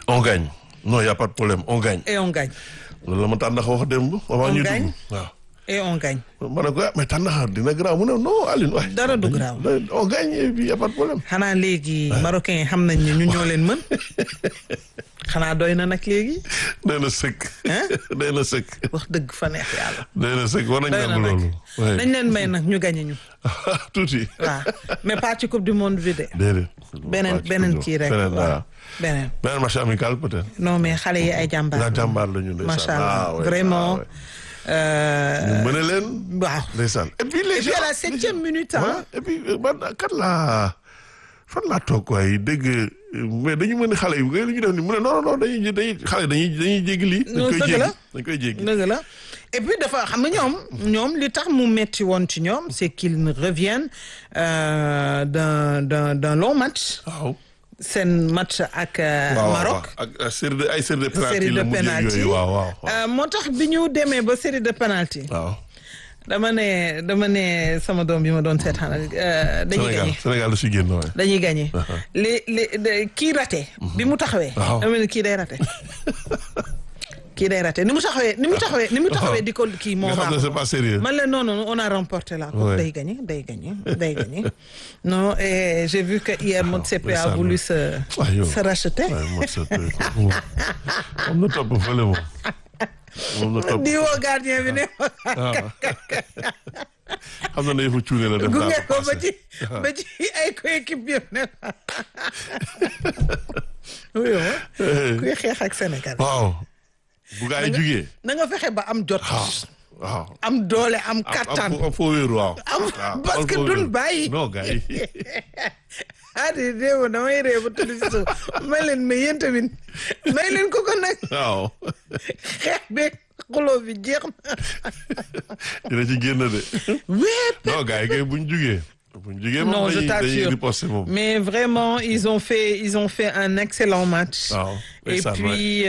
on gagne non y a pas de problème on gagne et on gagne loolu la ma tànnax wax démb avant On ñu gagne. dugg waaw et on gagne ma ne ko ah mais tànnax dina garaaw mu ne non Aline waay Dara du garaaw. on gagne et puis y a pas de problème xanaa léegi marocain yi xam nañ ne ñu ñoo leen mën xanaa doy na nag léegi nee na sëkk Hein? nee na sëkk wax dëgg fa neex yàlla nee na sëkk war nañ doy na nangu nag loolu ouais. dañ leen may nag ñu gañe ñu tuuti waaw mais pas ci coupe du monde bi de déedéet beneen beneen kii rek beneen waaw waaw beneen beneen match amical peut-être non mais xale yi ay jàmbaar la jàmbaar la ñu ndeysaan macha allah Ah, ouais, vraiment ah, ouais. euh, ñu mën leen waaw ndeysaan et puis les et puis à gens- la septième minute Ouais, ah et puis euh, man kat laa fan laa toog waay dégg euh, mais dañu mën ni xale yi lu ñu def ni mu ne non non dañuy dañuy xale dañuy dañuy jéggi lii dañ Non, koy dëgg jéggi la. dañ koy jéggi dëgg la et puis dafa xam nga ñoom ñoom li tax mu metti woon ci ñoom c'est qu'ils reviennent euh, d'un d'un d'un long match waaw seen match ak euh, waaw Maroc waaw. ak ak série de ay série de penalty série de la mujjee penalty yooyu waaw waaw waaw Euh, moo tax bi ñu demee ba série de penalty waaw dama ne dama ne sama doom bi ma doon seetaan euh, dañuy Sénégal gagné Sénégal da si génn waay dañuy gagné li li de- kii raté bi mu taxawee Waaw. dama ne kii day raté kii day raté ni mu taxawee ni mu taxawee ni mu taxawee di ko kii moo nga xam ne baaxul c'est pas sérieux man leen non non on a remporté la coupe Ouais. day gagné day gagné day gagné non et j'ai vu que hier Mot CP a ndeysaan. voulu se Ah, yow. se racheter waaye moom sa moom moom na topp fële moom moom na topp di woo gardien bi ne waaw xam na ne yëfu cuune la def gunge daal ko ba passé. ci ba ci ay coéquipe yëpp ne oui kuy xeex ak Sénégal waaw bu gaa yi jugee na nga fexe ba am jot waaw waaw am doole am am kattan am foo wéeru waaw am waaw parce que foo duñ wéeru. bàyyi non gaa yi ah di déew damay ree ba tudd si suuf may leen mais yéen tamit may leen ko ko nag waaw xeex beeg xuloo bi jeex na dina ci génn de wéep non gaa yi kay buñ jugee buñ jugee Non, moom je dañuy dañuy t'assure. riposter moom mais vraiment ils ont fait ils ont fait un excellent match waaw et ndeysaan, puis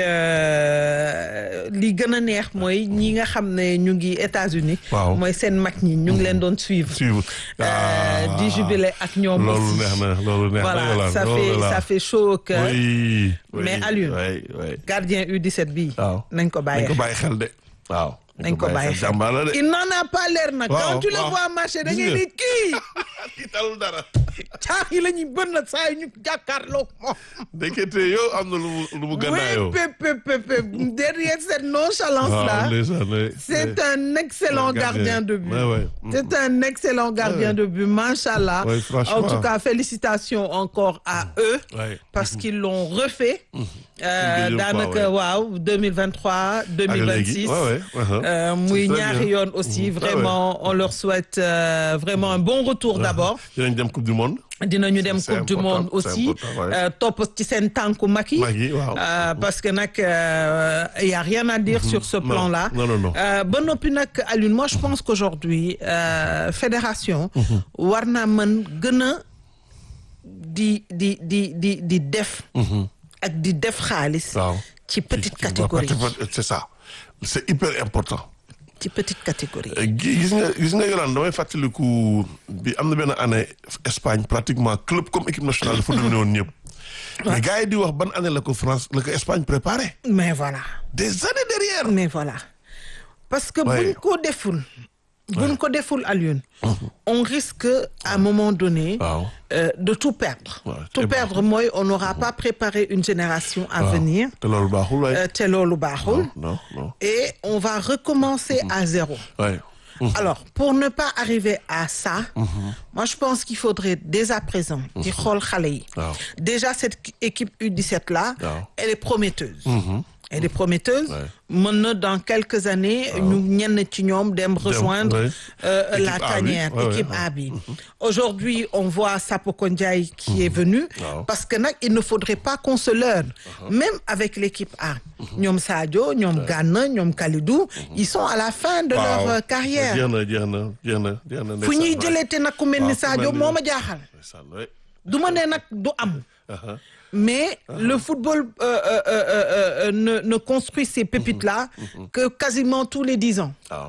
euh, li gën a neex mooy ñi nga xam ne ñu ngi États-Unis Waaw. mooy seen mag ñi ñu ngi leen doon suivre suivre euh, di jubilé ak ñoom loolu aussi neex na loolu neex na voilà Yolande, ça loolu fait la. ça fait chaud au cœur oui oui, Mais Alioune. oui oui gardien U17 bii waaw nañ ko nañ bàyyi ko bàyyi xel de waaw nañ ko bàyyi xel jàmbaar la de il n'en a pas l'air nag Waaw, quand tu le waaw. vois marcher da Gis ngay nga. ni kii kii talul dara caax yi la ñuy bën na saa yu ñu jàkkaarloo moom ndekete yow am na lu mu lu mu gannaayoo oui pep pep pep pep derrière cette nonchalance là waaw ndeysaan oui. c'est un excellent Gardien. gardien de but Ouais, ouais. c'est un excellent gardien de but machallah Ouais, franchement. en tout cas félicitations encore à eux Ouais. parce qu'ils l'ont refait euh, Une deuxième fois, daanaka ouais. waaw 2023 Ak 2026 léegi, ouais, ouais, uh-huh. Euh, muy C'est très ñaari bien. yoon aussi Mhm. vraiment on leur souhaite euh, vraiment un bon retour d'abord dinañ dem coupe du monde dinañu dem C'est coupe du important, monde c'est aussi important, ouais. euh, topp ci seen tànku mag yi mag yi waaw Euh, parce que nag il y a rien à dire sur ce Non, plan-là non, non, non. Euh, ba noppi nag Alioune moi je pense qu'aujourd'hui euh, fédération war naa mën gën a di di di di di def ak di def xaalis waaw ci petite Ci- ci- catégorie petit- c'est ça c'est hyper important ci petite catégorie Euh, gi- gis nga gis nga Yolande damay fàttaliku bi am na benn année Espagne pratiquement club comme équipe nationale dafa dominé woon ñëpp mais gars yi di wax ban année la ko France la ko Espagne préparé mais voilà des années derrière mais voilà parce que Ouais. buñ ko deful buñ ko deful Alioune on risque à un moment donné waaw euh, de tout perdre Ouais, tout et perdre mooy on n'aura pas préparé une génération à waaw. venir te loolu baaxul waay euh, te loolu baaxul non non et on va recommencer à zéro waay alors pour ne pas arriver à ça moi je pense qu'il faudrait dès à présent di xool xale yi waaw déjà cette équipe U17 là waaw. elle est prometteuse elle est prometteuse Ouais. mën na dans quelques années ñu ñenn ci ñoom dem rejoindre ouais. euh, Équipe la A bi. tanière Ouais, ouais, équipe ouais. A bi aujourd'hui on voit Sapoko Ndiaye qui est venu Waaw. parce que nag il ne faudrait pas qu'on se leurre même avec l'équipe A ñoom Sadio ñoom Gana ñoom Kalidou ils sont à la fin de leur euh, carrière jeex na jeex na jeex na jeex na fu ñuy jëlee te nag ku mel ni waaw, ku Sadio mel ni- moo ma jaaxal ndeysaan waay du ma ne nag du am aha mais le football euh, euh, euh, euh, ne ne construit ces pépites là que quasiment tous les dix ans waaw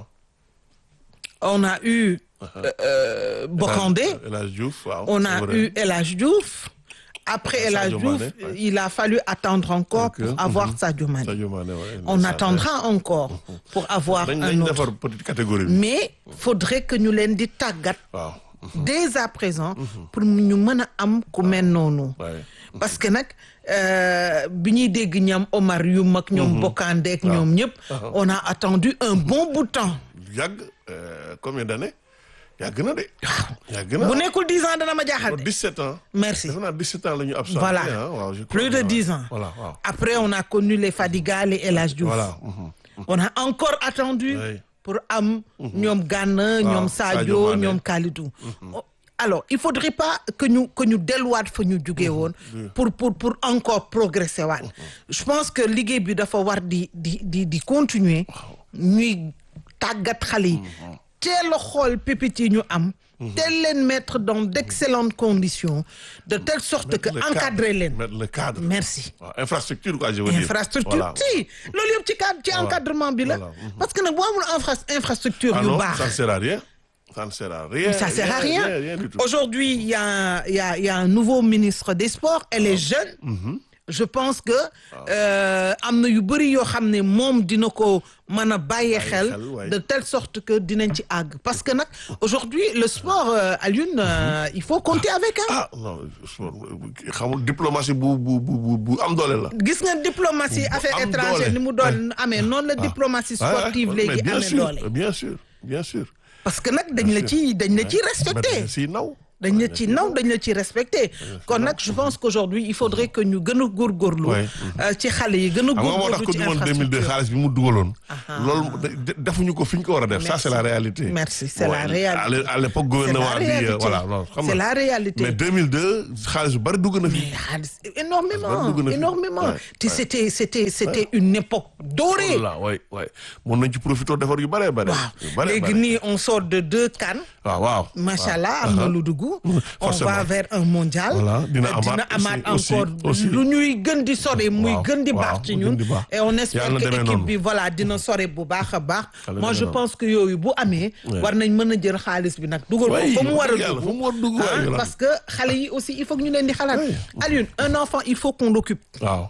on a eu euh, euh, Bocandé El Hadj Diouf waaw on c'est a vrai. eu El Hadj Diouf après Ah, El Hadj Sadio Diouf Mané, ouais. il a fallu attendre encore Donc, pour avoir mhm. Sadio Mané Sadio Mané ouais, on ndeysaan, attendra encore pour avoir dañ un dañ autre defar petite catégorie bi mais faudrait que ñu leen di tàggat waaw dès à présent pour ñu mën a am ku mel noonu waaye parce que nag euh, bi ñuy dégg ñoom Omar yu mag ñoom Bokandé ak ñoom ñëpp on a attendu un bon bout de temps yàgg euh, combien d'années yàgg na de yàgg na bu nekkul dix ans dana ma jaaxal de 17 ans merci defe naa 17 ans la ñu absenté Voilà. ah waaw je crois plus de que- dix ans voilà waaw après on a connu les Fadiga les El Hadj Diouf voilà mhm. on a encore attendu Oui. pour am ñoom Gana ñoom Sadio Sadio Mané. ñoom Kalidou Oh, alors il faudrait pas que ñu que ñu delluwaat fa ñu jugee woon pour pour pour encore progresser waat je pense que liggéey bi dafa war di di di di continuer ñuy tàggat xale yi teel a xool pépites yi ñu am teel leen mettre dans d'excellentes conditions de telle sorte que Le cadre, encadrer leen mettre le cadre merci waaw infrastructure quoi je veux dire infrastructure Voilà. si loolu yëpp ci cadre ci encadrement bi la Voilà. Mhm. parce que nag boo amul infra infrastructure ah yu non baax ça ne sert à rien ça ne sert à rien ça sert à rien rien, rien du tout aujourd'hui il y a il y a il y a un nouveau ministre des sports elle est jeune je pense que euh, am na yu bëri yoo xam ne moom dina ko mën a bàyyee xel xel, ouais. de telle sorte que dinañ ci àgg parce que nag aujourd'hui le sport euh, Alioune euh, il faut compter avec hein ah non xamul diplomatie bu bu bu bu bu am doole la gis nga diplomatie affaires am étrangères doole. ni mu doon amee noonu la diplomatie Ah, sportive mais léegi bien amee sûr, doole bien sûr bien sûr parce que nag dañ la ci dañ la ci respecté si naw dañ la ci naw dañ la ci respecté kon nag je pense qu'aujourd'hui il faudrait que ñu gën a góorgóorlu Ouais. euh, ci xale yi gën a xam nga moo tax góorgóorlu ko ci du moon 2002 infrastructure xaalis bi mu dugaloon loolu de- defuñu ko fi ñu ko war a def ça c'est la réalité Merci, c'est Bon, la réalité. à l'é- à l'époque c'est la gouvernement bi euh, réalité voilà non xam c'est nga la réalité mais 2002 xaalis bu bari dugg na fi Mais xaalis énormément Xaalis dugg na fi. énormément Ouais, te c'était c'était c'était une époque dorée voilà waay waay mën nañ ci profité defar yu bëree bëri yu waaw bëree léegi bëri nii on sort de deux CAN waaw waaw macha allah am na lu dugg on Forcément. va vers un mondial Voilà, dina Euh, amaat amaat aussi, encore aussi, aussi. lu ñuy gën di sore muy Waaw, gën di waaw, baax ci mu ñun gën di baax. et on espère Yàlla que demee équipe noonu. bi voilà dina sore bu baax a baax Yàlla moi demee je noonu. pense que yooyu bu amee war nañ mën a jël xaalis bi nag dugal ko Oui, fa mu war a wax dëgg yàlla, fa mu war a dugg, dugg waay, ah, Yolande. parce que xale yi aussi il faut que ñu leen di xalaat Oui. Alioune un enfant il faut qu'on l'occupe waaw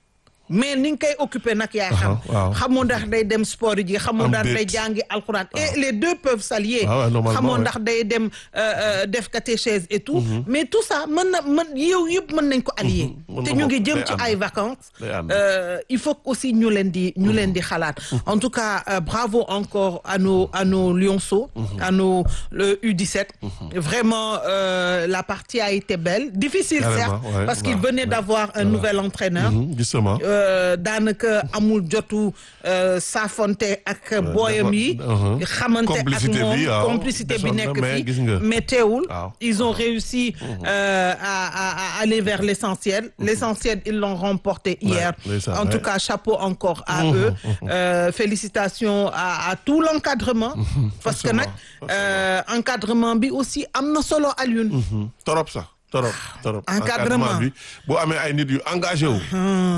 mais ni nga koy occupé nag yaa xam waaw. xamoo ndax day dem sport ji xamoo Am ndax déet. day jàngi alxuraan et les deux peuvent s'allier Ah ouais, normalement, xamoo ouais. ndax day dem euh, euh, def catéchèse et tout mais tout ça mën na mën yow yëpp mën nañ ko allier Mën te na ñu ko, ngi jëm day ci ànd. ay vacances Day ànd. Euh, il faut aussi ñu leen di ñu leen di xalaat en tout cas euh, bravo encore à nos à nos lionceaux à nos le U17 vraiment euh, la partie a été belle difficile Carrément, certes ouais, parce qu'il ouais, venait ouais. d'avoir un nouvel entraîneur Mhm, justement Euh, daanaka amul jotu euh, saafonte ak booyam yi uh-huh. xamante ak Complicité moom bi, waaw. complicité bi Desoon na, nekk mais fii gis nga. mais teewul Waaw. ils ont réussi euh, à, à, à aller vers l'essentiel l'essentiel ils l'ont remporté hier ndeysaan, en tout ouais. cas chapeau encore à eux Euh, félicitations à, à tout l'encadrement parce que nag euh, encadrement bi aussi am na solo Alioune Mhm. torop sax torop torop Encadrement. bi boo amee ay nit yu engagé wu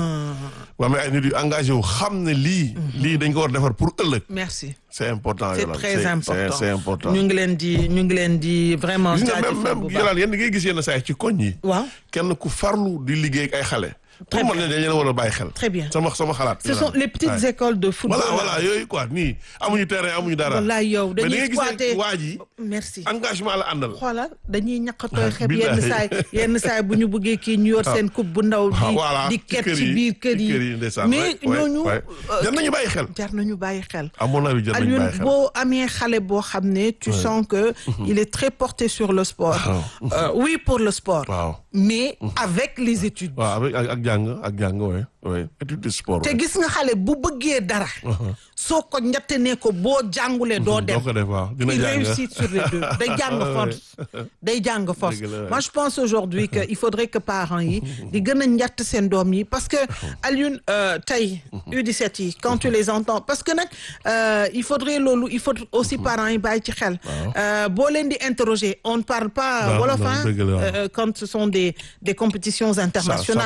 boo amee ay nit yu engagé wu xam ne lii lii dañ ko war a defar pour ëllëg merci c'est important c'est Yolande. très important c'est important ñu ngi leen di ñu ngi leen di vraiment gis nga même jaajëfal même bu baax. Yolande yéen da ngay gis yenn saa yi ci koñ yi waaw kenn ku farlu di liggéey ak ay xale Très pour man ne dañ leen war a bàyyi xel Très bien. sama sama xalaat ce sont les petites Ouais. écoles de football voilà voilà yooyu quoi nii amuñu terrain amuñu dara wallaay yow mais da dañuy ngay gis squatter ne waa ji merci engagement la àndal xoolal dañuy ñaqatooy xeb yenn billahi. saay yenn saay bu ñu bëggee kii ñu yor seen coupe bu ndaw Ah, di voilà, di ci ket kër ci yi, biir kër ci kër yi, yi ndeysaan, mais ouais, ouais, ñooñu ouais. euh, jar nañu bàyyi xel jar nañu bàyyi xel à mon avis jar nañu Alioune bàyyi xel boo amee xale boo xam ne tu sens que il est très porté sur le sport Waaw. Euh, oui pour le sport waaw mais avec les études waaw avec ak ak jàng ak jàng oui oui étude de sport te gis nga xale bu bëggee dara soo ko njatte ne ko boo jàngulee doo dem doo ko def waaw dina il jàng réussit sur les deux day jàng force day jàng force Dëgg la. moi je pense aujourd'hui que il faudrait que parents yi di gën a njatt seen doom yi parce que Alioune euh, tey U17 yi quand tu les entends parce que nag euh, il faudrait loolu il faut aussi parents yi bàyyi ci xel Euh, boo leen di interroger on ne parle pas Non, wolof non, hein, dëgg la, waaw. euh, quand ce sont des des compétitions ça ça internationales pose problème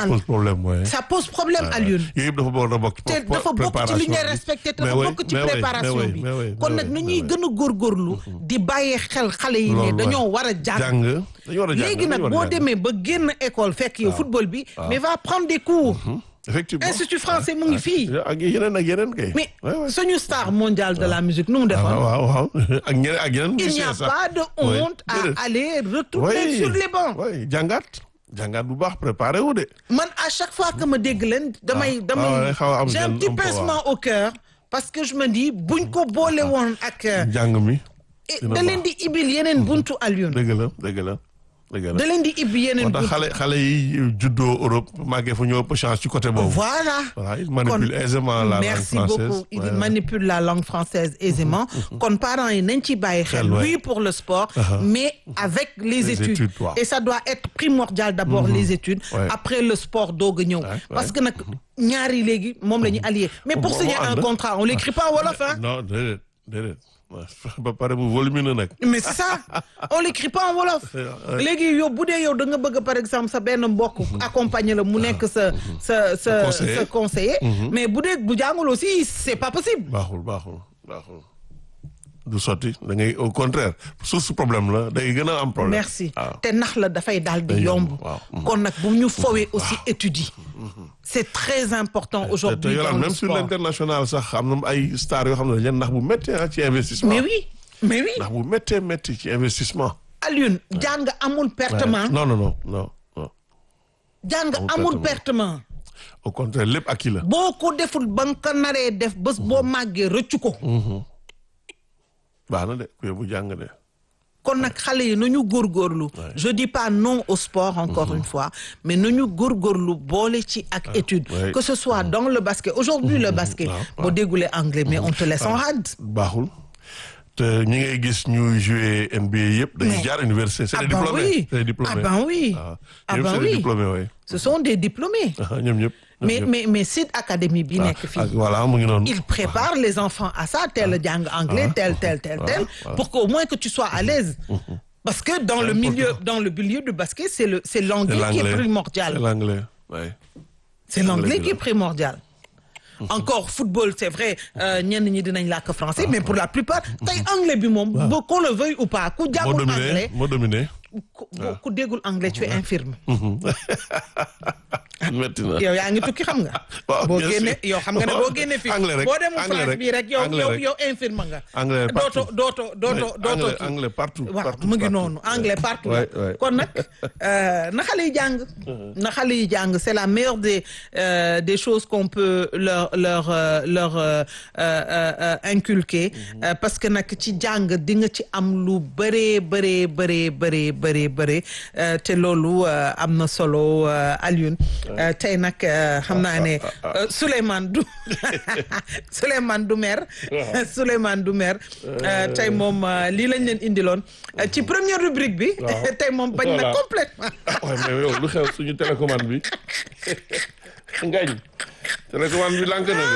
problème ouais. ça pose problème à Lyon yooyu yëpp dafa bokk a bokk ci te pré- dafa bokk ci li ñuy préparation bi. respecté te Mais dafa oui, bokk ci mais oui, préparation mais oui, bi mais oui, kon mais nag oui, nu mais ñuy oui. gën a góorgóorlu di bàyyee xel xale yi ne Loolu, dañoo ouais. war a jàng jàng dañu war a jàng léegi nag dañu war a boo jàng. demee ba génn école fekk yow football bi mais va prendre des cours effectivement institut français mu ngi fii ak yeneen ak yeneen kay. mais Ouais, ouais. suñu star mondial de la musique nu mu ah defoon waaw waaw ak ñeneen ak yeneen. il n'y a musiciens sax. pas de Ouais. honte à Déedéet. aller retourner Oui. sur les bancs oui jàngaat jàngaat bu baax préparé wu de. man à chaque fois que ma dégg leen damay ah damay ouais, xaw a am j'ai un gêne petit un peu, pincement au cœur parce que je me dis buñ ko boole woon ak jàng mi. eh, dina da leen di ibil yeneen buntu Alioune dëgg la dëgg la dëgg la. da leen di ibbi yeneen moo tax buntu xale xale yi juddoo Europe màggee fa ñëw ëpp chance ci côté boobu. voilà voilà il manipule aisément la langue merci française. beaucoup il Ouais, ouais. manipule la langue française aisément kon parents yi nañ ci bàyyi xel Xel, ouais. oui pour le sport mais avec les, Les études, études, waaw. et ça doit être primordial d'abord les études Ouais. après le sport doog a ñëw Ouais, parce ouais. que nag ñaari léegi moom la ñuy allié mais pour Moo- signer moo un ànd. contrat on l'écrit pas en wolof hein non déedéet déedéet Ouais, ba pare bu volumineux nag. mais c'est ça on l'écrit pas en wolof léegi yow bu dee yow da nga bëgg par exemple sa benn mbokk accompagner la mu nekk sa sa sa Conseiller. sa conseiller mais bu dee bu jàngul aussi c'est pas possible baaxul baaxul baaxul du sotti da ngay au contraire source problème la day gën a am problème. merci waaw te nax la dafay daal di Day yomb yomb, waaw. kon nag bu ñu fowee aussi études yi c'est très important te te aujourd'hui yolaan dans le même sur sport l'international sax am na ay stars yoo xam ne dañ leen ndax bu méttee ah ci investissement. mais oui mais oui ndax bu méttee métti ci investissement. Alioune jàng amul pertement non non non non non jàng Amul amul pertement. pertement au contraire lépp ak kii la. boo ko deful ba nga ko naree def bés boo màggee rëccu ko baax na de ku yóbbu jàng de. kon nag xale yi nañu góorgóorlu je dis pas non au sport encore une fois mais nañu góorgóorlu boole ci ak étude ouais. que ce soit dans le basket aujourd'hui le basket waaw, boo déggulee anglais mais on te laisse en rade baaxul te ñi ngay gis ñuy jouer NBA yëpp dañuy Mais- jaar université c'est ah des ben diplômés oui c'est des diplômés ah ben oui waaw ah ñoom ben c'est des oui diplômés oui ce sont des diplômés ñoom ñëpp ñoom mais ñëpp. mais mais Sid Academy bi nekk ak fii voilà mu ngi noonu il prépare les enfants à ça tel jàng anglais tel tel tel tel pour qu'au moins que tu sois à l'aise parce que dans le milieu dans le milieu du basket c'est le c'est c'est l'anglais qui est l'anglais primordial c'est l'anglais oui c'est l'anglais bi qui la. est primordial encore football c'est vrai euh, ñenn ñi dinañ làkk français mais pour la plupart tey anglais bi moom ba qu'on le veuille ou pas ku moo jàngul dominé anglais moo dominé ku ku déggul anglais tu es infirme métti na yow yaa ngi tukki xam nga Waaw, boo bien génne sûr. yow xam nga ne boo génne fii Anglais rek, boo demul anglais France rek, bii rek yow anglais yow rek. yow infirme nga Anglais dootoo partout. dootoo dootoo Ouais, dootoo anglais kii. anglais partout waaw partout, mu ngi partout. noonu anglais partout Ouais, ouais. kon nag euh, na xale yi jàng na xale yi jàng c'est la meilleure des euh, des choses qu'on peut leur leur euh, leur euh, euh, euh, inculquer Euh, parce que nag ci jàng di nga ci am lu bëree bëree bëree bëree bëree bëree Euh, te loolu euh, am na solo euh, Alioune Euh, tey nag euh, xam naa ne euh, Souleymane du Souleymane du mer Souleymane du mer Euh, tey moom euh, lii lañ leen indiloon Euh, ci première rubrique bi Waaw. tey moom bañ na Voilà. complètement ah waaye mais yow lu xew suñu télécommande bi ngañ télécommande bi lànk na de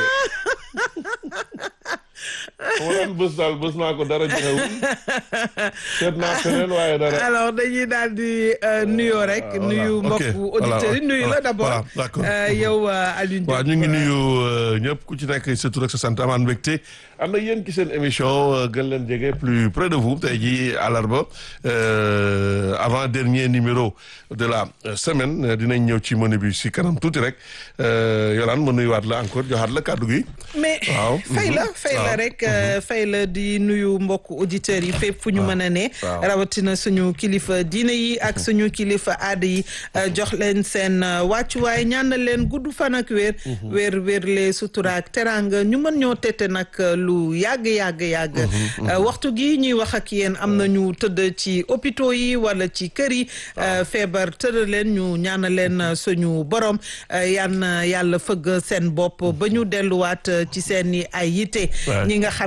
ma daan bës daal bës naa ko dara joxewul seet naa feneen waaye dara alors dañuy daal di euh, nuyoo rek voilà. nuyu Ok. mbokku Voilà. auditeurs yi nuyu la Voilà. d'abord Voilà. D'accord. Euh, yow euh, Alioune waaw Diop, ñu ngi euh, nuyu euh, ñëpp ku ci nekk sa tur ak sa sant amaan mbégte am na yéen ci seen émission euh, gën leen jege plus près de vous tey jii àllarba euh, avant dernier numéro de la euh, semaine euh, dinañ ñëw ci menu bi si kanam tuuti rek euh, Yolaan ma nuyuwaat la encore joxaat la kàddu gi. mais waaw. fay la Mhm. fay la waaw. rek euh, fay la di nuyu mbokku auditeurs yi fépp fu ñu mën a ne waaw. rawatina suñu kilifa diine yi ak suñu kilifa aada yi euh, jox leen seen euh, wàccuwaay ñaanal leen gudd fan ak wér wér wér le sutura ak teranga ñu mën ñoo tette nag euh, lu yàgg yàgg yàgg Euh, waxtu gi ñuy wax ak yéen am na ñu tëdd ci hôpitaux yi wala ci kër yi euh, feebar tëdd leen ñu ñaanal leen euh, suñu borom euh, yan yàlla fëgg seen bopp ba ñu delluwaat euh, ci seen i ay yitte Ouais. ñi nga xam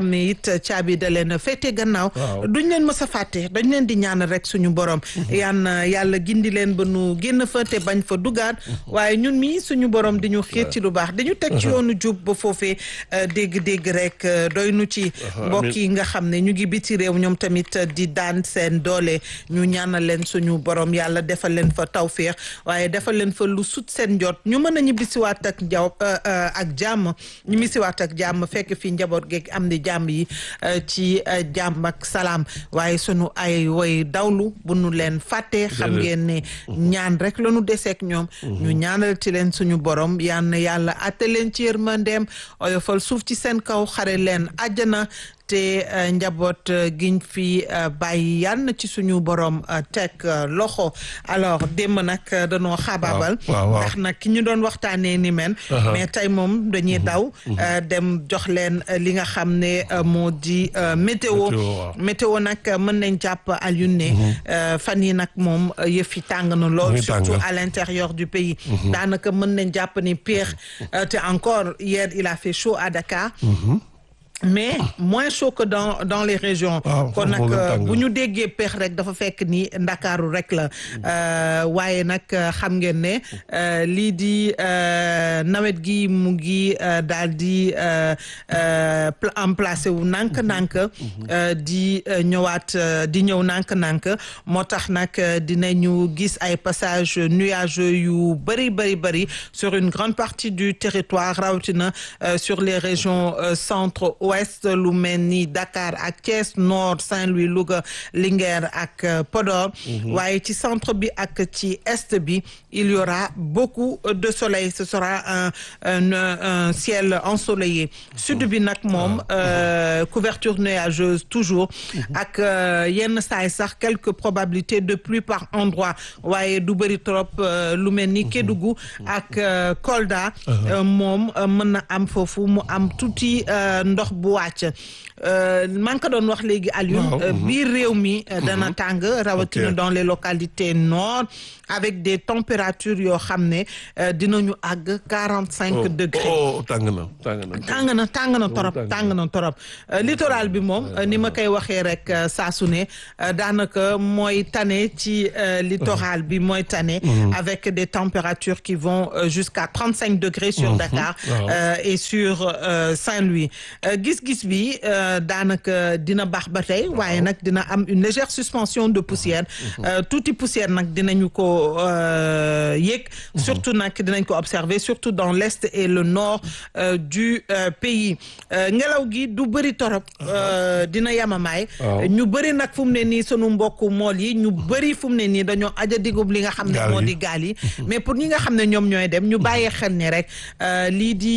xam ne it caabi da leen féete gannaaw duñ leen mës a fàtte dañ leen di ñaan rek suñu borom yan yàlla gindi leen ba nu génn fa te bañ fa dugaat waaye ñun mi suñu borom di ñu xiir ci lu baax dañu teg ci yoonu jub ba foofee dégg-dégg rek doy nu ci mbokk yi nga xam ne ñu ngi biti réew ñoom tamit di daan seen doole ñu ñaanal leen suñu borom yàlla defal leen fa tawféex waaye defal leen fa lu sut seen njot ñu mën a ñibbisiwaat ak njaw ak jàmm ñibbisiwaat ak jàmm fekk fi njaboot geeg am di jàmm yi ci jàmm ak salaam waaye sunu ay woy dawlu bu nu leen fàtte xam ngeen ne ñaan rek la nu deseek ñoom ñu ñaanal ci leen suñu borom yal na yàlla atte leen ci yërmandeem oyofal suuf ci seen kaw xare leen àjjana te njaboot giñ fi bàyyi yal na ci suñu borom teg loxo alors démb nag danoo xaabaabal ndax nag ki ñu doon waxtaanee ni men mais tey moom dañuy daw dem jox leen li nga xam ne moo di météo météo nag mën nañ jàpp Alioune ne fan yi nag moom yëf yi tàng na lool surtout à l'intérieur du pays daanaka mën nañ jàpp ni pire te encore hier il a fait chaud à Dakar mais moins chaud que dans dans les régions kon nag bu ñu déggee peex rek dafa fekk ni ndakaaru rek la waaye nag xam ngeen ne lii di nawet gi mu ngi daal di emplacé wu nànk-nànk di ñëwaat di ñëw nànk-nànk moo tax nag dinañu gis ay passage nuageux yu bëri bëri bëri sur une grande partie du territoire rawatina sur les régions centre ouest lu mel ni Dakar ak Thiès nord Saint-Louis Louga Linguère ak Podor waaye ci centre bi ak ci est bi il y aura beaucoup de soleil ce sera un un, un ciel ensoleillé sud bi nag moom couverture nuageuse toujours ak yenn saay sax quelques probabilités de pluie par endroit waaye du bëri trop lu mel ni Kédougou ak Kolda moom mën na am foofu mu am tuuti ndox bu wàcc maa ngi ko doon wax léegi Alioune biir réew mi dana tàng rawatina dans les localités nord avec des températures yoo xam ne dinañu àgg quarante cinq degrés tàng na tàng na tàng na tàng na torop tàng na torop littoral bi moom ni ma koy waxee rek saa su ne daanaka mooy tane ci littoral bi mooy tane avec des températures qui vont jusqu'à trente cinq degrés sur Dakar et sur Saint-Louis gis-gis bi daanaka dina baax ba tey waaye nag dina am une légère suspension de poussière tuuti poussière nag dinañu ko yéeg surtout nag dinañ ko observer surtout dans l'est et le nord du pays ngelaw gi du bëri torop dina yamamaay ñu bëri nag fu mu ne nii sunu mbokku mool yi ñu bëri fu mu ne nii dañoo aja digub li nga xam ne moo di gaal yi mais pour ñi nga xam ne ñoom ñooy dem ñu bàyyee xel ni rek lii di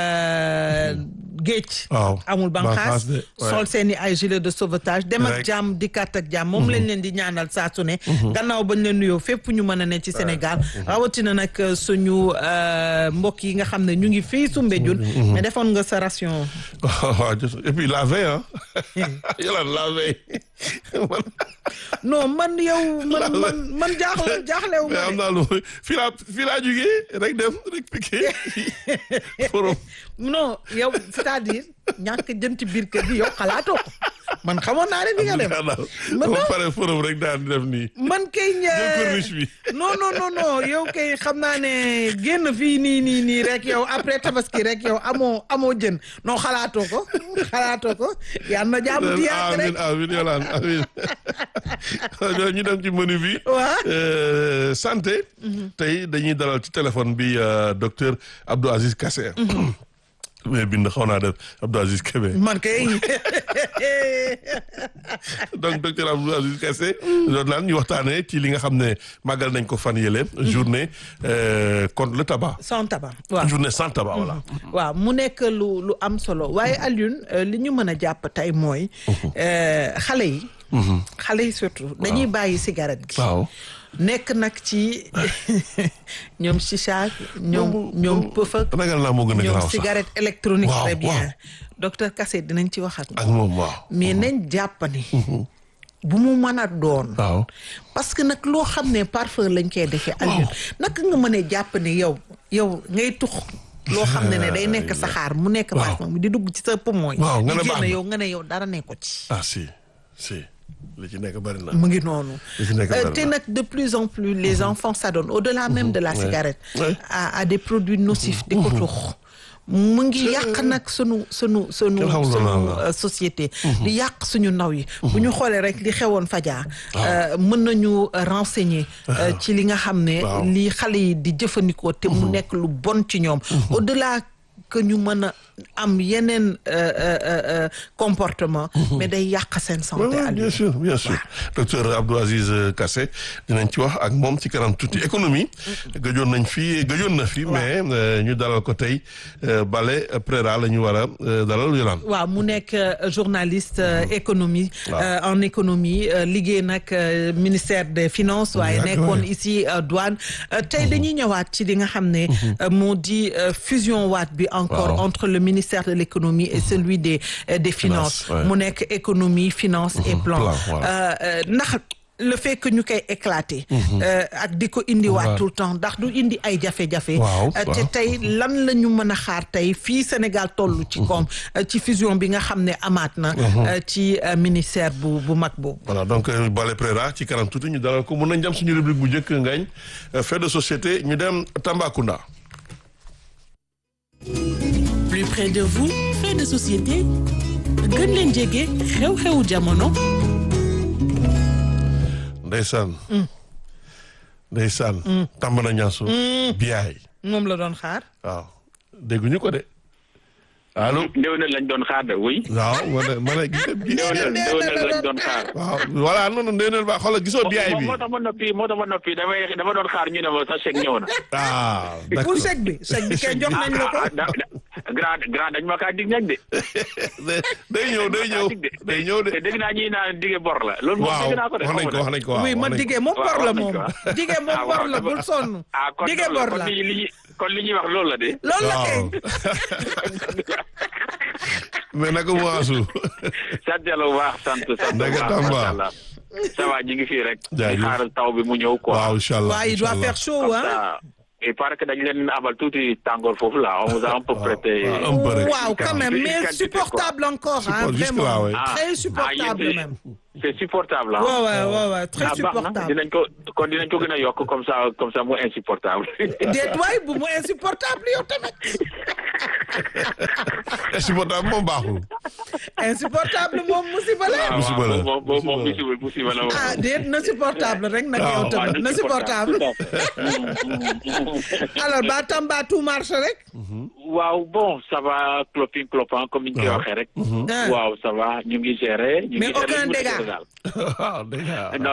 géej amul banqaas sol seeni ay gilet de sauvetage dem ak jàmm dikkaat ak jàmm moom lañ leen di ñaanal saa su ne gannaaw bañ leen nuyoo fépp ñu mën a ne ci Sénégal rawatina nag suñu mbokk yi nga xam ne ñu ngi fii Soumbédioune mais defoon nga sa ration waaw et puis la veille ah yàlla la veille non man yow man man man jaaxle jaaxlewu ma am naa lu fii laa fii laa jugee rek dem rek piqué forom non yow c'est-à-dire ñàkk jëm ci biir kër gi yow xalaatoo ko man xamoon naa ne di nga dem. man ba pare forum rek daan def nii. man kay. jël corniche bi. non non non non yow kay xam naa ne génn fii nii nii nii rek yow après tabaski rek yow amoo amoo jën non xalaatoo ko xalaatoo ko yal na jàmm di yàgg rek amiin amiin yolaan amiin ñu dem ci menu bi. waaw santé. tey dañuy dalal ci téléphone bi docteur Abdou Aziz Kassé. mais bind xaw naa def Abdou Aziz Kébé. man kay. donc docteur Abdou Aziz Kassé. doon naan ñu waxtaanee ci li nga xam ne màggal nañ ko fan yële. journée contre le tabac. sans tabac waaw journée sans tabac voilà. waaw mu nekk lu lu am solo waaye Alioune li ñu mën a jàpp tey mooy. xale yi. xale yi surtout dañuy bàyyi cigarette gi. waaw. nekk nag ci ñoom chicha ñoom ñoom pëf ak ragal naa moo gën a ñoom garaaw sax cigarette électronique Waaw, très bien waaw. docteur Kassé dinañ ci wax ak ak moom waaw. mais nañ jàpp ni bu mu mën a doon waaw. parce que nag loo xam ne parfum lañ koy defee Alioune naka nga mën a jàpp ne yow yow ngay tux loo xam ne ne day nekk saxaar mu nekk Waaw. vache moom di dugg ci sa poumon yi Waaw, nga ne di baax génn na. yow nga ne yow dara nekko ci ah si si li ci nekk bari na mu ngi noonu li ci nekk Euh, bari te na nag de plus en plus les enfants s'adonnent au-delà même de la Ouais. cigarette Ouais. à à des produits nocifs di ko tux mu ngi yàq nag sunu sunu sunu Kenn xamul sunu lan la. euh, société di yàq suñu ndaw yi bu ñu xoolee rek li xewoon fajar euh, mën nañu euh, renseigner euh, ci li nga xam ne Waaw. li xale yi di jëfandikoo te mu nekk lu bon ci ñoom au-delà que ñu mën a am yeneen euh, euh, euh, comportement mais day yàq seen Ouais, santé ouais, Aliou. bien sûr bien sûr docteur Abdou Aziz euh, Kassé dinañ ci wax ak moom ci kanam tuuti économie gëjoon nañ fi gëjoon na fi mais euh, ñu dalal ko tey euh, Bale Préra la ñu war a euh, dalal Yolande waaw mu nekk euh, journaliste euh, économie Waaw. euh, en économie euh, liggéey nag euh, ministère des finances waaye Yàgg nekkoon waay. ici euh, douane Euh, tey dañuy ñëwaat ci li nga xam ne euh, moo di euh, fusion waat bi encore Waaw. entre le ministère de l'économie et celui des euh, des finances Finance, ouais. mu nekk économie finance et plan plan, voilà. Euh, euh, ndax le fait que ñu koy éclater euh, ak di ko indiwaat Waaw. tout le temps ndax du indi ay jafe-jafe Waaw, Euh, te waaw. tey lan la ñu mën a xaar tey fii Sénégal toll ci koom euh, ci fusion bi nga xam ne amaat na euh, ci euh, ministère bu bu mag boobu voilà donc euh, Bale Préra ci kanam tuuti ñu dalal ko mun nañ jam suñu rubrique bu njëkk ngañ euh, fait de société ñu dem Tambacounda plus près de vous fait de société gën leen jege xew-xewu jamono ndeysaan ndeysaan tàmbana ñaasu biyaay moom la doon xaar waaw dégguñu ko de allo ndéwénal lañ doon xaar de oui. waaw ma ne ma ne gis nga bi ndéwénal ndéwénal lañ doon xaar. waaw voilà non non ndéeneel ba xoolal gisoo biyaay bi moo tax ma noppi moo tax ma noppi damay dama doon xaar ñu ne ma sa chèque ñëw na. ah pour d'accord chèque bi chèque bi kay jox nañ la ko ah da- da- grand grand dañ ma kaa dig nag de. day ñëw day ñëw day ñëw de te dégg naa ñuy naan dige bor la. loolu moom waaw dégg naa ko de wax nañ ko wax nañ ko waaw oui ma wax nañ ko. digee moom waaw, bor la wax nañ moom ko, waaw. digee moom Ah, bor waaw, la dafa- bul sonn ah kon digee loolu la bor kon la li li ñuy kon li ñuy wax loolu la de. loolu la kay waaw mais naka mu waasu sant yàlla bu baax sant sant bu Ndege baax Tamba. macha allah. ça va ñu ngi fii rek. Jaajëf. di xaar taw bi mu ñëw quoi. waaw incha allah waaw il doit incha faire allah. chaud Comme hein ça, il paraît que dañu leen abal tuuti tàngoor foofu là on vous a un peu prêté. waaw, un peu rek. waaw quand même Une mais quantité, supportable encore hein Support- jusque là, vraiment ouais. Ah. très Ah, supportable yéen de- même c'est supportable ah. waaw waaw waaw waaw très ah baax na supportable dinañ ko kon dinañ ko gën a yokk comme ça comme ça mu insupportable. déet waay bu mu insupportable yow tamit insupportable moom baaxul insupportable moom musiba la waaw Musiba la, waaw moom moom moom musiba la. musiba musiba la moom. ah déet na supportable rek nag waaw, yow waaw, tamit na supportable alors ba Tamba tout marche rek waaw bon ça va clopin clopin comme ni ñu koy waaw. waxee rek. Ah. waaw ça va ñu ngi gérer. ñu Mais ngi gérer aucun ñu ngi dégât. gérer daal. waaw dégâts non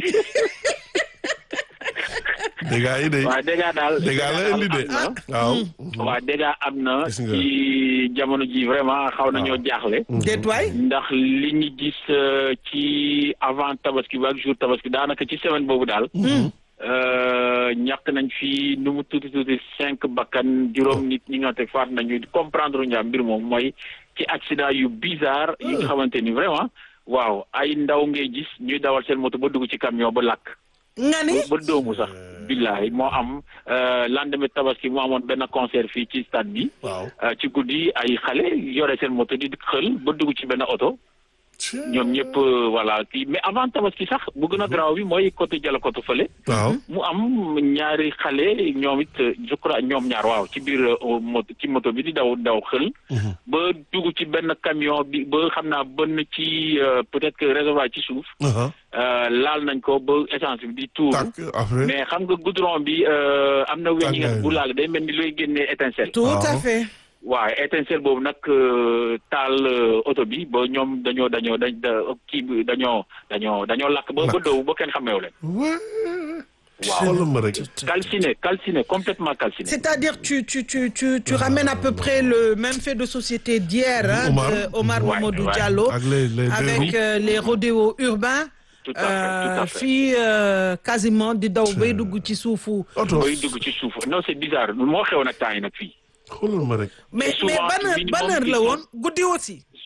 dégâts yi de waaw dégât daal. dégâts la indi de am na. waaw waaw dégât am na. Gis nga. ci jamono ji vraiment xaw nañoo jaaxle. déet waay ndax li ñu gis euh, ci avant tabaski bi ak jour tabaski daanaka ci semaine boobu daal. euh, ñàkk nañ fi nu mu tuuti tuuti cinq bakkan juróom nit ñi nga te faat nañu comprendre ñu mbir moom mooy ci accident yu bizarre yi nga xamante ni vraiment waaw ay ndaw ngay gis ñuy dawal seen moto ba dugg ci camion ba lakk. nga ni ba doomu sax. billahi moo am euh, lendemain tabaski mu amoon benn concert fii ci stade bi. waaw Euh, ci guddi ay xale yore seen moto di xël ba dugg ci benn oto ñoom ñëpp euh, voilà kii mais avant tabaski sax bu gën a garaaw bi mooy côté Dialokoto fële waaw mu am ñaari xale ñoom it euh, je crois ñoom ñaar waaw ci biir euh, moto ci moto bi di daw daw xël ba dugg ci benn camion bi ba xam naa bënn ci euh, peut-être que réservoir ci suuf aha euh, laal nañ ko ba essence bi di tuur tàkk après mais xam nga goudron bi euh, am na weñ yi nga Tàngaay bi. bu laal day mel ni looy génnee étincelle tout à Waaw. fait waaw étincelle boobu nag euh, taal euh, oto bi ba ñoom dañoo dañoo dañ da- kii bi dañoo dañoo dañoo lakk ba ba Lakk. dow ba kenn xameewu leen Ouais. Waaw. xoolal ma rek calciné calciné complètement calciné C'est-à-dire tu tu tu tu tu ramènes à peu près le même fait de société d'hier hein, Omar. de Omar Ouais, Mamadou ouais. Diallo ak les les deux avec roues. euh, les rodéos urbains Tout à fait, tout à fait. fii euh, quasiment di daw bay dugg ci suufu oto bay dugg ci suuf non c'est bizarre moo xew nag temps yi nag fii xoolal ma rek mais mais souvent ban heure minimum ban heure la dix woon guddi aussi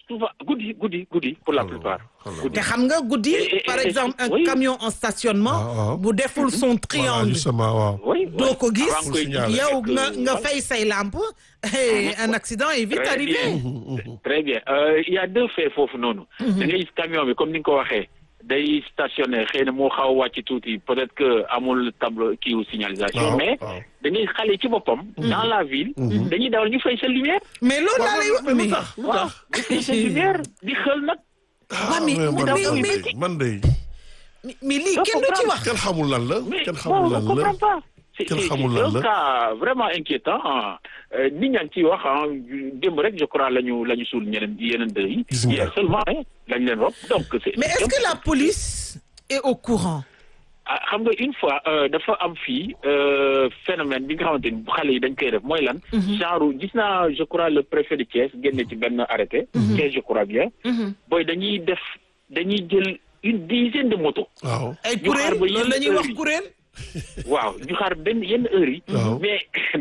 souvent guddi guddi guddi pour la plupart. te xam nga guddi Et- et- par et- exemple un oui. camion en Ah, stationnement ah. bu deful son voilà triangle justement waaw. oui doo ko gis Avant que- signaler. yow que- nga nga voilà. fay say lampe et un accident est vite Très arrivé bien. Très bien Euh, il y a deux faits foofu noonu. da ngay gis camion bi comme ni nga ko waxee day stationné xëy na moo xaw a wàcc tuuti peut-être que amul tableau kii wu signalisation. Waaw, mais waaw. da ngay xale ci boppam. dans la ville. dañuy dawal ñu fay sa lumière. mais loolu laa lay wax mais lu mais tax lu waaw tax. ñu fay sa lumière di xel nag. ah mais- mais man mais- man mais- de man de mais- mais lii Doo kenn du ci comprendre. wax kenn xamul lan la mais kenn bon xamul on lan la. comprend pas. c'est Kenn c'est- xamul c'est lan un la. cas vraiment inquiétant ah. Euh, nit ñaa ngi ciy wax ah démb rek je crois la ñu la ñu suul ñeneen yeneen deux yi. Gis nga. hier seulement hein lañ leen rob donc c'est mais est-ce que la police est au courant ah xam nga une fois euh, dafa am fii euh, phénomène bi nga xamante ni xale yi dañ koy def mooy lan. genre gis naa je crois le préfet de Thiès génne ci benn arrêté. Thiès je crois bien. booy dañuy def dañuy jël une dizaine de motos. waaw. ay ñu xaar kuréel ba loolu yenn la ñuy heure wax yi. kuréel waaw ñu xaar benn yenn heures yi. Waaw. mais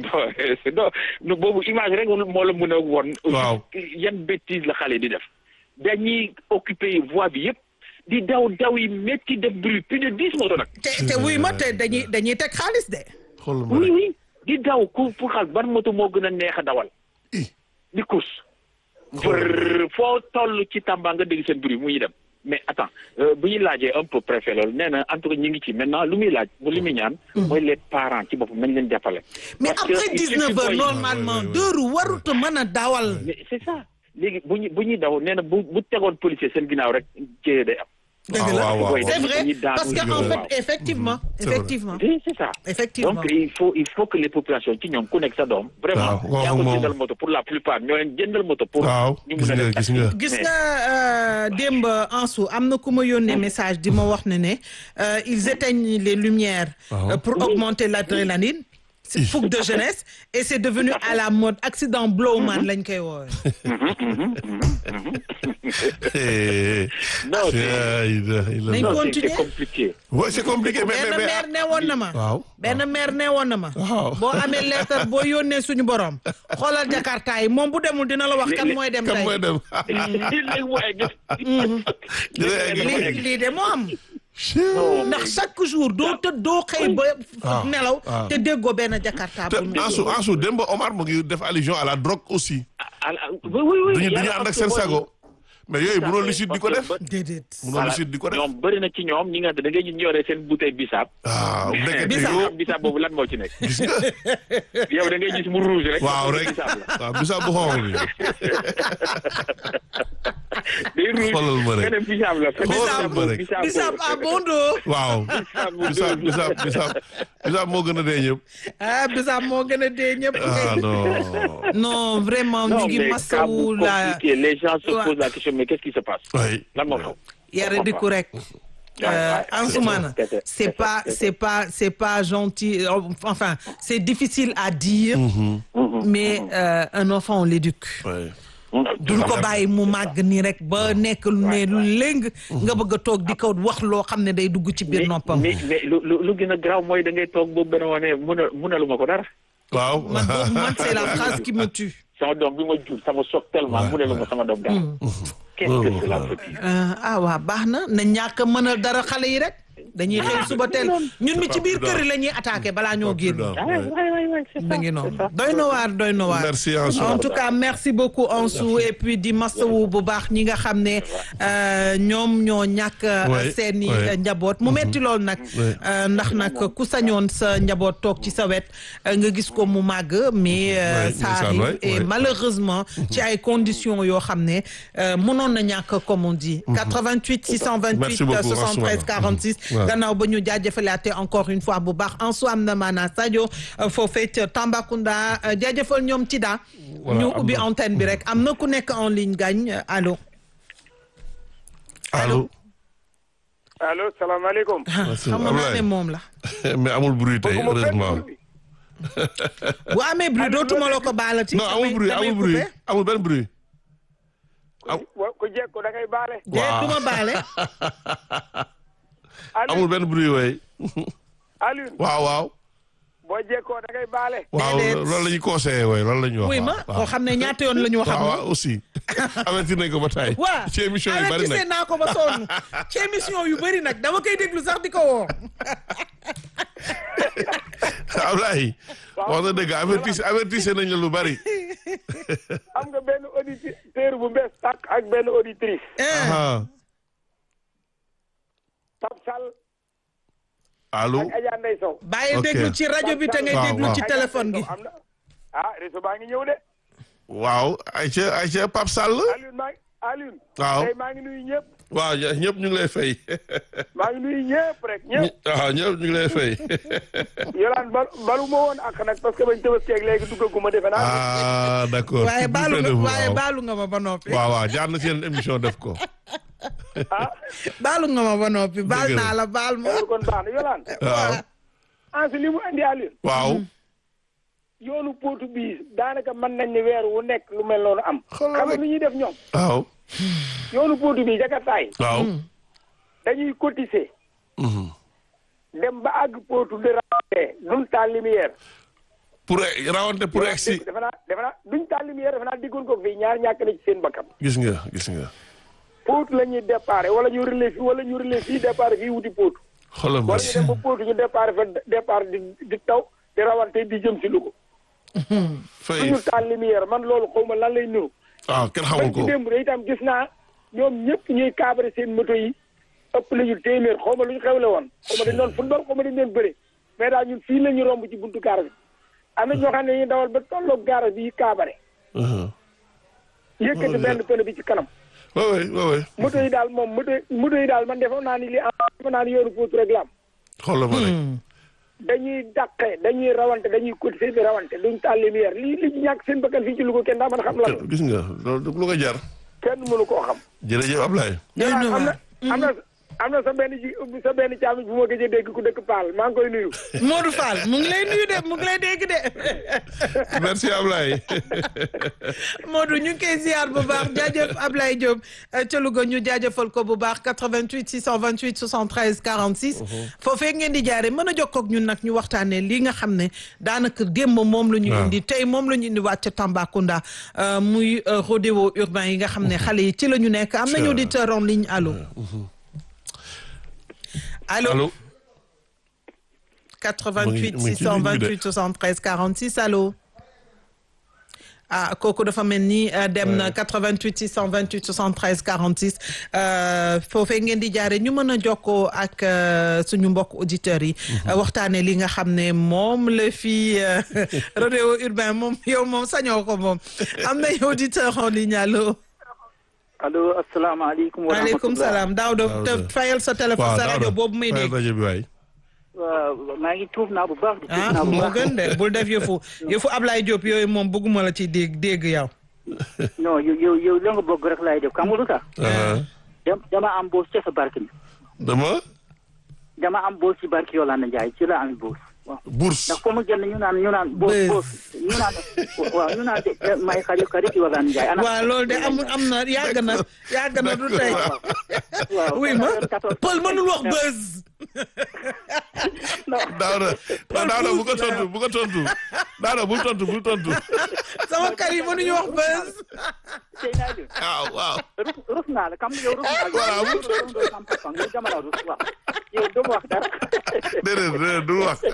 non non boobu image rek moo la mën a won. Waaw. yan bêtise la xale di def. dañuy occuper voie bi yëpp di daw daw yi métti def bruit plus de dix motos nag. te te wuy ma te dañuy dañuy teg xaalis de xoolal ma oui rek. oui di daw ku pour xaal ban moto moo gën a neex a dawal. Ih. di course. brrr foo toll ci Tamba nga dégg seen bruit muy dem. mais attends euh, bu ñu laajee un peu préfet loolu nee na en tout cas ñu ngi ci maintenant lu muy laaj bu li muy ñaan. mooy les parents ci boppam nañ leen jàppale. mais Parce que après il suffit 19 heures booy- normalement Ouais, ouais, ouais. deux roues warut a mën a dawal mais c'est ça léegi bu ñu bu ñuy daw nee na bu bu tegoon policier seen ginnaaw rek jëye day am. dëgg la waaw, waaw, c'est waaw. vrai Dañuy daanu parce que di en waaw. fait effectivement C'est vrai. effectivement oui c'est ça. effectivement donc il faut il faut que les populations ci ñoom ku nekk sa doom. vraiment waaw, wax yaa ko moom. jëndal moto pour la plupart ñoo leen jëndal moto. pour waaw ñu gis mun a nga def gis nga. gis Mais- nga euh, démb Ansu am na ku ma yónnee message di ma wax ne ne euh, ils éteignent les lumières Waaw. euh, pour augmenter l'adrénaline c'est fougue de jeunesse et c'est devenu à la mode accident blowman lañ koy woowee non c'est Yeah, il a- il a- Nañ non, c'est- continuer. c'est compliqué. Ouais, c'est compliqué mais benn mais mais maire nee woon na ma waaw. benn maire nee woon na ma Waaw. boo amee lettre boo yónnee suñu borom xoolal jakarta yi moom bu demul dina la wax kan Li- mooy dem kan tey mooy dem. léegi mu egg. Dina egg. lii lii de moo am Non, ndax chaque jour doo tëdd doo xëy ba waaw, nelaw waaw. te déggoo benn jakarta te bu Ansu Ansu démb Omar mu ngi def allusion à la drogue aussi. ah, ah, oui oui oui. duñu duñu yàlla ànd ak parce seen que sago. mais yooyu parce mënoo que- lucide di ko parce que def. ba- déedéet mënoo voilà lucide di ko def. ñoom bëri na ci ñoom ñi nga xam ne da ngay ñu ñoree seen bouteille bisaab. waaw ndekete Bisaab. yoo xam bisaab boobu lan moo ci nekk. gis nga. yow da ngay gis mu rouge rek. waaw rek bisaab la. waaw bisaab bu xonq bi. day rouge Xoolal ma rek. nga ne bisaab la. fekk Xoolal ma rek. bisaab bisaab boobu- abondo waaw. bisaab bu bisaab bisaab bisaab bisaab moo gën a dee ñëpp. ah bisaab moo gën a dee ñëpp ah non. non vraiment ñu non ngi mais cas masawu bu la compliqué les gens se Ouais. posent la question mais qu'est-ce qui se passe. oui. lan moo xew. yare di ku rek Ouais, ouais, Ansoumana c'est ça, c'est c'est pas ça, c'est pas c'est pas gentil euh, enfin c'est difficile à dire mais euh, un enfant on l'éduque oui. duñ ko bàyyi mu màgg nii rek ba nekk lu ne lu léng nga bëgg a toog di ko wax loo xam ne day dugg ci biir mais noppam mais mais lu lu lu gën a graaw mooy da ngay toog boobu benn wane mun a munaluma ko dara. waaw. man boobu man c'est la phrase qui me tue sama doom bi ma jur sama soog tellement munaluma sama doom dara. qu'est-ce que cela veut dire. Euh, ah waa baax na na ñàkk a mënal dara xale yi rek dañuy xëy suba teel ñun mi ci biir kër yi la ñuy attaqué balaa ñoo génn Prudent, ah oui. ouais ouais ouais c'est ça. ba ngi noonu c'est ça. doy na waar doy na waar Merci, Ansou. en tout cas merci beaucoup Ansou et puis di masawu bu baax ñi nga xam ne euh, ñoom ñoo ñàkk Ouais, seeni ouais. njaboot mu metti lool nag Ouais. euh, ndax nag ku sañoon sa njaboot toog ci sa wet euh, nga gis ko mu màgg mais euh, Ouais, ça ndeysaan, arrive ouais, et ouais. malheureusement ci ay conditions yoo xam ne euh, mënoon na ñàkk comme on dit 88 628 Merci beaucoup, 73 Ansoumana. 46 Ouais. gannaaw ba ñu jaajëfalaate encore une fois bu baax Ansou am na maanaa Sadio foofee ca Tambacounda euh, jaajëfal ñoom ci daa Voilà, ñu am ubbi na. antenne bi rek am na ku nekk en ligne gagne allo allo. allo salaamaaleykum. Merci, xam naa Ablaye. ne moom la mais amul bruit tey Bëgguma benn heureusement. bruit. bu amee bruit dootuma la ko baalati non amul damay- bruit damay amul bruit coupé. amul benn bruit. wa ko jekko da ngay baale. déet du ma baale amul benn bruit way Alioune waaw waaw. boo jekkoo da ngay baale. waaw Déedéet. loolu la ñuy conseillé way loolu la ñuy wax. wuy ma waaw, koo xam ne ñaata yoon la ñu wax ak waaw moom waaw aussi. avertir nañ ko ba taay. waa ci émission yu bari avertissé nag naa ko ba sonn ci émission yu bëri nag dama koy déglu sax di ko woo Ablaye. wax na dëgg avertissé avertissé nañ la lu bari. am nga benn auditeur bu bees tàkk ak benn auditrice ah Pape Sall allo. ak Adja Ndeye Sow bàyyi Ok. déglu ci rajo bi te ngay Waaw, déglu waaw. ci téléphone gi am na ah réseau baa ngi ñëw de waaw Aïcha Aïcha Pape Sall. Alioune maa ngi Alioune Waaw. tey maa ngi nuyu ñëpp waaw ña- ñëpp ñu ngi lay fay. maa ngi nuyu ñëpp rek ñëpp waaw ñëpp ñu ngi lay fay. yolaan bal balu ma woon ak nag parce que bañ tëbaskeeg léegi duggaguma defe naa ah d'accord. waaye Plus baalu près de nga vous, waaye waaw. baalu nga ma ba noppi waaw waaw jaar na seen émission def ko. ah baalu nga ma ba noppi baal Dëgg la. naa la baal ma loolu kon baax na yolaan waaw ansi li mu indi Alioune waaw. yoonu pootu bii daanaka mën nañ ne weer wu nekk lu mel noonu am Xoolal xam nga rek. lu ñuy def ñoom waaw. yoonu pootu bii jakartaay waaw. dañuy cotiser Mhm. dem ba àgg pootu de rawante duñ taal lumière pour rawante pour egsi defe naa defe naa duñ taal lumière defe naa diggoon ko fii ñaar ñàkk na ci seen bakkan gis nga gis nga. pootu la ñuy déparé wala ñu relais fii wala ñu relais fii déparé fii wuti pootu xoolal ma wala ñu dem ba pootu ñu déparé fa départ di di taw di rawante di jëm si Louga fay duñu taal lumière man loolu xaw ma lan lay niru ah kenn xamul bañ ci ko. démb de itam gis naa ñoom ñëpp ñuy cabré seen moto yi ëpp la ñu téeméer xaw ma lu ñu xewle woon xaw ma dañ doon football xaw ma dañ doon bëre mais daal ñun fii la ñu romb ci buntu gaar bi am na ñoo xam ne dañuy dawal ba tolloog gaar bi cabré Mhm. yëkkati benn pneu bi ci kanam waaw waay waaw waay moto yi daal moom moto moto yi daal man defoon naa ni li am defoon naa ni yoonu Pout rek la am xoolal ma rek. dañuy dàqe dañuy rawante dañuy cotiser di rawante duñ taal lumière lii li ci ñàkk seen bakkan fii ci Louga kenn daa mën a xam lan la gis nga loolu lu ko jar. kenn mënu koo xam jërëjëf Ablaye. Doy na am na waar. am na am na sa benn ji sa benn caamit bu ma gëj a dégg ku dëkk Paal maa ngi koy nuyu. Modou Fall mu ngi lay nuyu de mu ngi lay dégg de merci Ablaye. Modou ñu ngi koy ziar bu baax jaajëf Ablaye Diop euh, ca Louga ñu jaajëfal ko bu baax 88 628 73 46. foofee ngeen di jaaree mën a jokkoo ak ñun nag ñu waxtaanee lii nga xam ne daanaka démb moom la ñu waaw. indi tey moom la ñu indi waat ca Tambacounda euh, muy euh, rodéo urbain yi nga xam ne xale yi ci la ñu nekk am nañu Tiens. auditeur en ligne allo. allo allo. 88 mu ngi ci ligne bi de. 628 73 46 allo ah kooku dafa mel ni euh, dem na 88 628 73 46 euh, foofee ngeen di jaare ñu mën a jokkoo ak euh, suñu mbokk auditeurs yi euh, waxtaane li nga xam ne moom la fi euh, rodéo urbain moom yow moom sañoo ko moom am na auditeur en ligne allo allo asalaamaaleykum wa waaleykum rahmatulah salaam daaw de Daouda. te fayal sa téléphone waaw sa rajo Daouda, boobu muy fayal dégg rajo bi waay. waaw maa ngi tuub naa bu baax di tuub ah naa bu moo baax gën de bul def yëfu yëfu Ablaye Diop yooyu moom bëgguma la ci dégg dégg yow. non yow yow yow la nga bëgg rek laay def xam nga lu tax ah dem dama am boos ca sa barke bi dama dama am boos ci barke Yolande Ndiaye ci la am boos waaw bourse. ndax foo ma génn ñu naan ñu naan boos Bës. boos ñu naan waaw ñu naan de- de- may xarit xarit Yolande Ndiaye ana waaw loolu de am am na yàgg na yàgg na du tey. waaw oui ma Paul mënul wax buzz. Daouda Daouda bu ko tontu bu ko tontu Daouda bul tontu bul tontu. sama kar yi mënuñu wax buzz. tey naa jël waaw waaw. rus rus naa la xam nga yow rus naa la Voilà, yow rus nga sama papa nga dama la rus waaw yow doo ma wax dara déedéet déedéet du wax.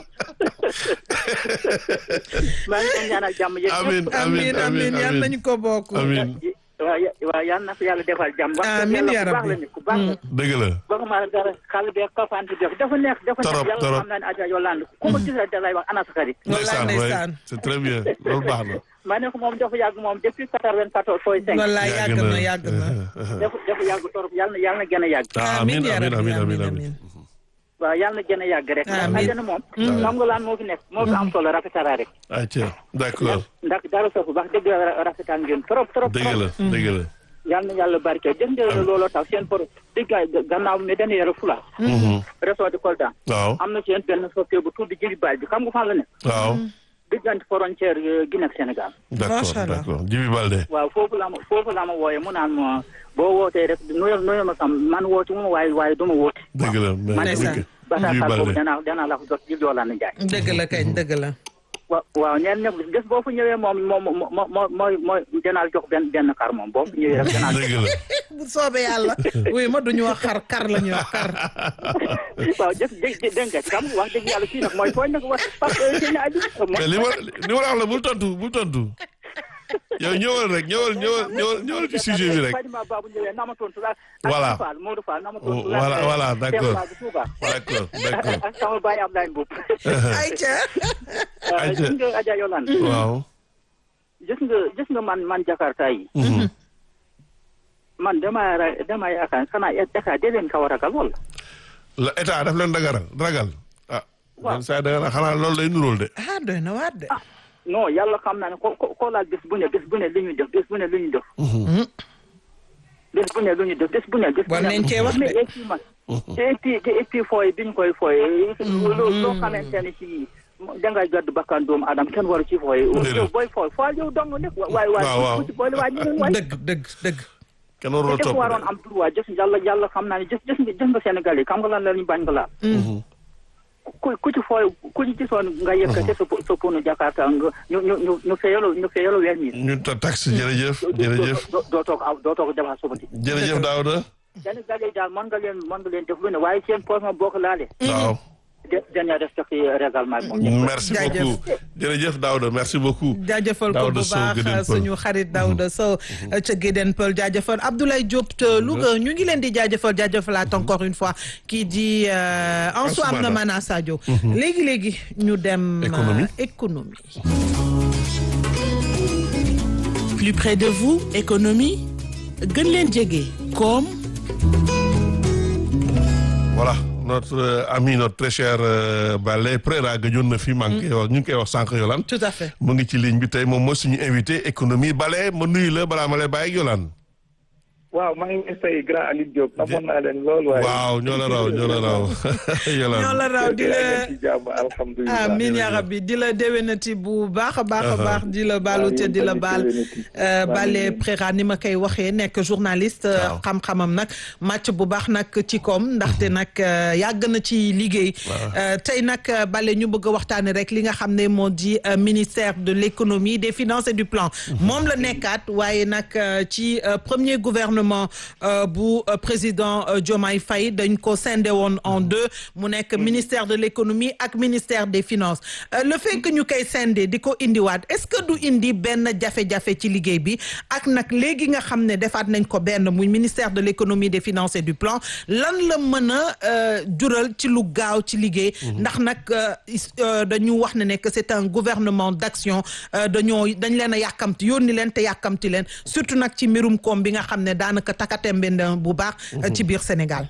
maa ngi leen ñaanal jàmm yéen amiin ñëpp. amiin amiin yal nañu ko bokk. amiin waaw ya- waaw yal na fi yàlla defal jàmm. wax dëgg Amiin yàlla yaa ku baax la rabbi. nit ku baax la. dëgg la. waxuma la dara xale beeg kafante beeg dafa neex dafa neex Torop, yàlla torop. xam naa ne Adja Yolande ku ma gis rek da lay wax ana sa xarit. ndeysaan waay ndeysaan. c'est très bien loolu baax na. ma ne ko moom dafa yàgg moom depuis quatre-vingt-quatorze fooy cinq. wallaay yàgg na yàgg na. dafa dafa yàgg torop yàlla na yàlla na gën a yàgg. ah amiin yaa amiin rabbi, amiin amiin amiin. waaw yàlla na gën a yàgg rek. ndax Amiin. àjjana moom. xam nga laan moo fi nekk moo fi am solo rafetara rek. ayca d'accord ndax dara soofu wax dëgg la rafetal ngeen trop trop. dëgg la dëgg la. yàlla na yàlla barke jëf ngeen looloo tax seen por diggaay gannaaw mi dañuy yore fula. réseau de Kolda. waaw am na seen benn soppi bu tudd Jibi Baal bi xam nga fan la ne. waaw diggante frontière euh, Guinée ak Sénégal. d'accord Macha Allah. d'accord Jibi Balde. waaw foofu la ma foofu la ma wooyee mu naan ma boo wootee rek nuyoo nuyoo ma sam man woote mu waaye waaye du ma woote. dëgg la man mais Ndeysaan. dëgg bataaxal Jibi boobu Balde. danaa danaa la ko jot Jibi Yolande Ndiaye. dëgg la kañ dëgg la. wa- waaw ñeen ñëpp bés boo fa ñëwee moom moom moo moo mooy mooy dinaa jox benn benn kar moom boo fa ñëwee rek dinaa jox dëgg la bu soobee yàlla oui ma duñu wax xar kar la ñuy wax kar waaw jëf dégg dégg nga xam wax dëgg yàlla fii nag mooy tooñ nag wax parce que seen aju mais li ma li ma la wax la bul tontu bul tontu yow ñëwal rek ñëwal ñëwal ñëwal ñëwal ci sujet bi rek Fadima Babou ñëwee nama tontu la Voilà. ak Fall Modou Fall nama tontu la Voilà, voilà, d'accord. Cheikh Babou Touba d'accord d'accord ak sama baay Abdoulaye Mboup ayca Aïcha. gis nga Adja Yolande waaw gis nga gis nga man man Jakarta yi Mhm. man dama ra- dama yaakaar xanaa état de leen kaw a ragal wala la état daf leen dagaral ragal ah Waaw. man saa dagara xanaa loolu day nuróol de ah doy na waat de non yàlla xam naa ne ko ko ko laal bés bu ne bés bu ne li ñuy def bés bu ne li ñuy def bés bu ne lu ñu def bés bu ne bés bu War ne nañ cee wax de. mais et puis man et puis et puis fooy bi ñu koy fooye loolu loo xamante ne si dangay gàddu bakkan doomu adam kenn waru ci fooye Déedéet. yow booy fooy fooy yow dong nekk waay Waaw, waaw. waay bu ci boole waay ñeneen waay dëgg dëgg dëgg kenn warul a te topp dafa waroon am droit jës yàlla yàlla xam naa ne jës jës nga jës nga Sénégal yi xam nga lan la ñu bañ nga laal ku ku ci fooy ku ci gisoon nga yëkkate sa sa pono Jakarta nga ñu ñu ñu ñu feyalo ñu feyalo weer mi ñun ta taxe jërëjëf jërëjëf doo doo toog aw doo toog jabar sobati jërëjëf Daouda Sénégal yi daal mën nga leen mën nga leen def lu ne waaye seen poche ma boo ko laalee waaw de dañoo respecté règlement bi moom merci Jaajëf. beaucoup jërëjëf Daouda merci beaucoup jaajëfal ko bu Daouda Sow baax Guédén Peul. suñu xarit Daouda Sow ca Guédén Peul jaajëfal Abdoulaye Diop te Louga ñu ngi leen di jaajëfal jaajëfalaat encore une fois kii di euh, Ansoumana Ansoumana. Mana Sadio léegi léegi ñu dem euh, Économie. économie Plus près de vous, économie gën leen jege koom voilà notre euh, ami notre très cher euh, Balé Préra gëjoon na fi maa ngi koy wax ñu ngi koy wax sànq Yolande tout à fait mu ngi ci ligne bi tey moom mooy suñu invité économie Balé ma nuyu la balaa ma lay bàyyi ak Yolande waaw maa ngi lay fay grand Aliou Diop amoon naa leen lool waaye. waaw ñoo la raw ñoo la raw Yolande ñoo la raw di la ci jàmm alhamdulilah. amiin yaa rabbi di la déwénati bu baax a baax a baax di la baalu te di la baal euh, Balé Préra ni ma koy waxee nekk journaliste euh, Waaw. xam-xamam nag màcc bu baax nag ci koom ndaxte nag euh, yàgg na ci liggéey Euh, tey nag euh, Balé ñu bëgg a waxtaane rek li nga xam ne moo di euh, ministère de l'économie des finances et du plan moom la nekkaat waaye nag euh, ci euh, premier gouvernement euh, bu euh, président euh, Diomaye Faye dañ ko scindé woon en deux mu nekk ministère de l'économie ak ministère des finances Euh, le fait que ñu koy scindé di ko indiwaat est-ce que du indi benn jafe-jafe ci liggéey bi ak nag léegi nga xam ne defaat nañ ko benn muy ministère de l'économie des finances et du plan lan la mën a euh, jural ci lu gaaw ci liggéey ndax nag euh, is- euh, dañu wax ne ne que c'est un gouvernement d'action euh, dañoo dañ leen a yàkkamti yónni leen te yàkkamti leen surtout nag ci mbirum koom bi nga xam ne daanaka takatembe na bu baax euh, ci biir Sénégal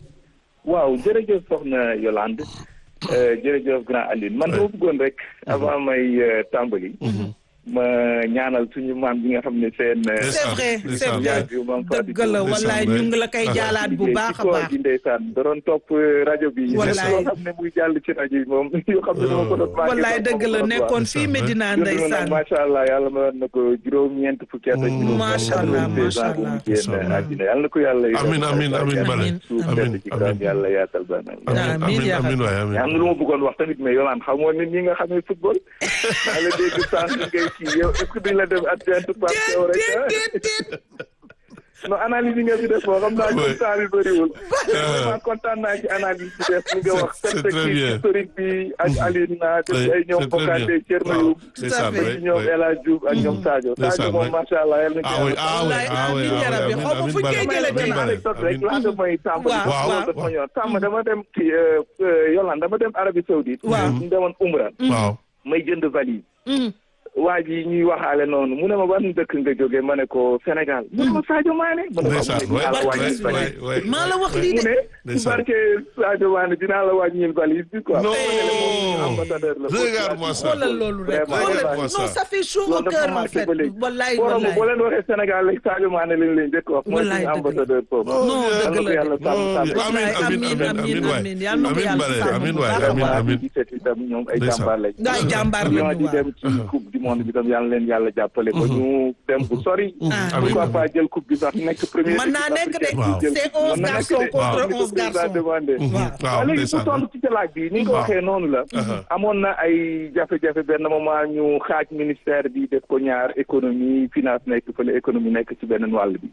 waaw jërëjëf soxna Yolande euh, jërëjëf grand Aliou man dama bëggoon rek avant may euh, tàmbali. ma ñaanal suñu maam bi nga xam ne seen. euh, c'est vrai c'est ndeysaan. vrai yaay bi maam Fatou dëgg la Diop. wallaay ñu ngi la koy jaalaat bu baax a baax ci ndeysaan da doon topp euh, rajo bi. Wallaay. yoo xam ne muy jàll ci rajo yi moom yoo xam ne dama ko doon manqué wallaay sax dëgg moom la ko doon nekkoon wax. fii Medina Dund na nag ndeysaan macha allah yàlla ma na ko juróom-ñeent fukki at ak juróom. Macha allah, macha allah. génn àddina yàlla na ko yàlla. Amiin, amiin, amiin, Bale. suuf Amiin, tedd ci kawam amiin. yàlla yaatal ba na. Amiin, amiin yaa amiin rabbi. waay mais am amiin na lu ma bëggoon wax tamit mais Yolande xamoo nit ñi nga xamee football. maa la dégg sànq ngay kii yow est-ce que duñ la def adjoint par yow rek ah. déet déet non analyse yi nga fi def boo xam naa Oui. ci temps bi bëriwul. vraiment kontaan naa ci analyse bi def li nga wax. C'est- c'est très perspective bien. historique bi ak Aline na def Oui, ay ñoom c'est très Bokande bien. Thierno Waaw, Youm. ndeysaan, fait. ba oui, ci ñoom oui. El Hadj Diouf ak ñoom Sadio. Ndeysaan, Sadio moom oui. macha allah yal na ah oui ah oui Wallaay, ah oui amiin, yaa rabbi. amiin, Xaw ma amiin, fu ñu Bale. koy jëlee Amiin, gannaaw. Bale. anecdote rek Amiin. laata mooy tàmbali. Waaw, waaw. loolu dafa ñor sàmm dama dem ci euh, euh, Yolande dama dem Arabie Saoudite. Waaw. ñu demoon Umra. waaw may jënd valise. Mm. waa ji ñuy waxaale noonu mu ne ma ban dëkk nga jógee ma ne ko Sénégal. mu ne ma Sadio Mané. mu ne ma ndeysaan mu ne waay dinaa la waay wàññil valise. waay waay maa la wax lii mu de ne ci Ndeysaan. barke Sadio Mané dinaa la wàññil valise bi quoi. non ambassadeur la. regarde-moi ça xoolal loolu rek Vraiment, xoolal vraiment non ça. ça fait chaud au loolu dafa cœur en marqué fait ba léegi. wallaay forum wallaay boo leen waxee Sénégal léegi Sadio Mané lañ leen njëkk wax. mooy Wallaay suñu dëgg la. ambassadeur foofu. non yal dëgg na ko la yàlla de sàmm sàmm. amiin amiin amiin amiin waay amiin yal na ko amiin yàlla Bale sàmm amiin bu waay baax a amiin baax. amiin di seet itam ñoom ay Ndeysaan. jàmbaar lañ. Ay jàmbaar lañu, ñoo di waaw. dem ci coupe du monde bi tam yàlla leen yàlla jàppale ba ñu dem bu sori pourquoi pas jël coupe bi sax nekk premier mën naa nekk de Waaw. c'est onze garçons contre onze garçons demandé waaw waaw léegi ndeysaan. pour tontu ci ca laaj bi ni nga ko Waaw. waxee noonu la amoon na ay jafe-jafe benn moment ñu xaaj ministère bi def ko ñaar économie finance nekk fële économie nekk ci beneen wàll bi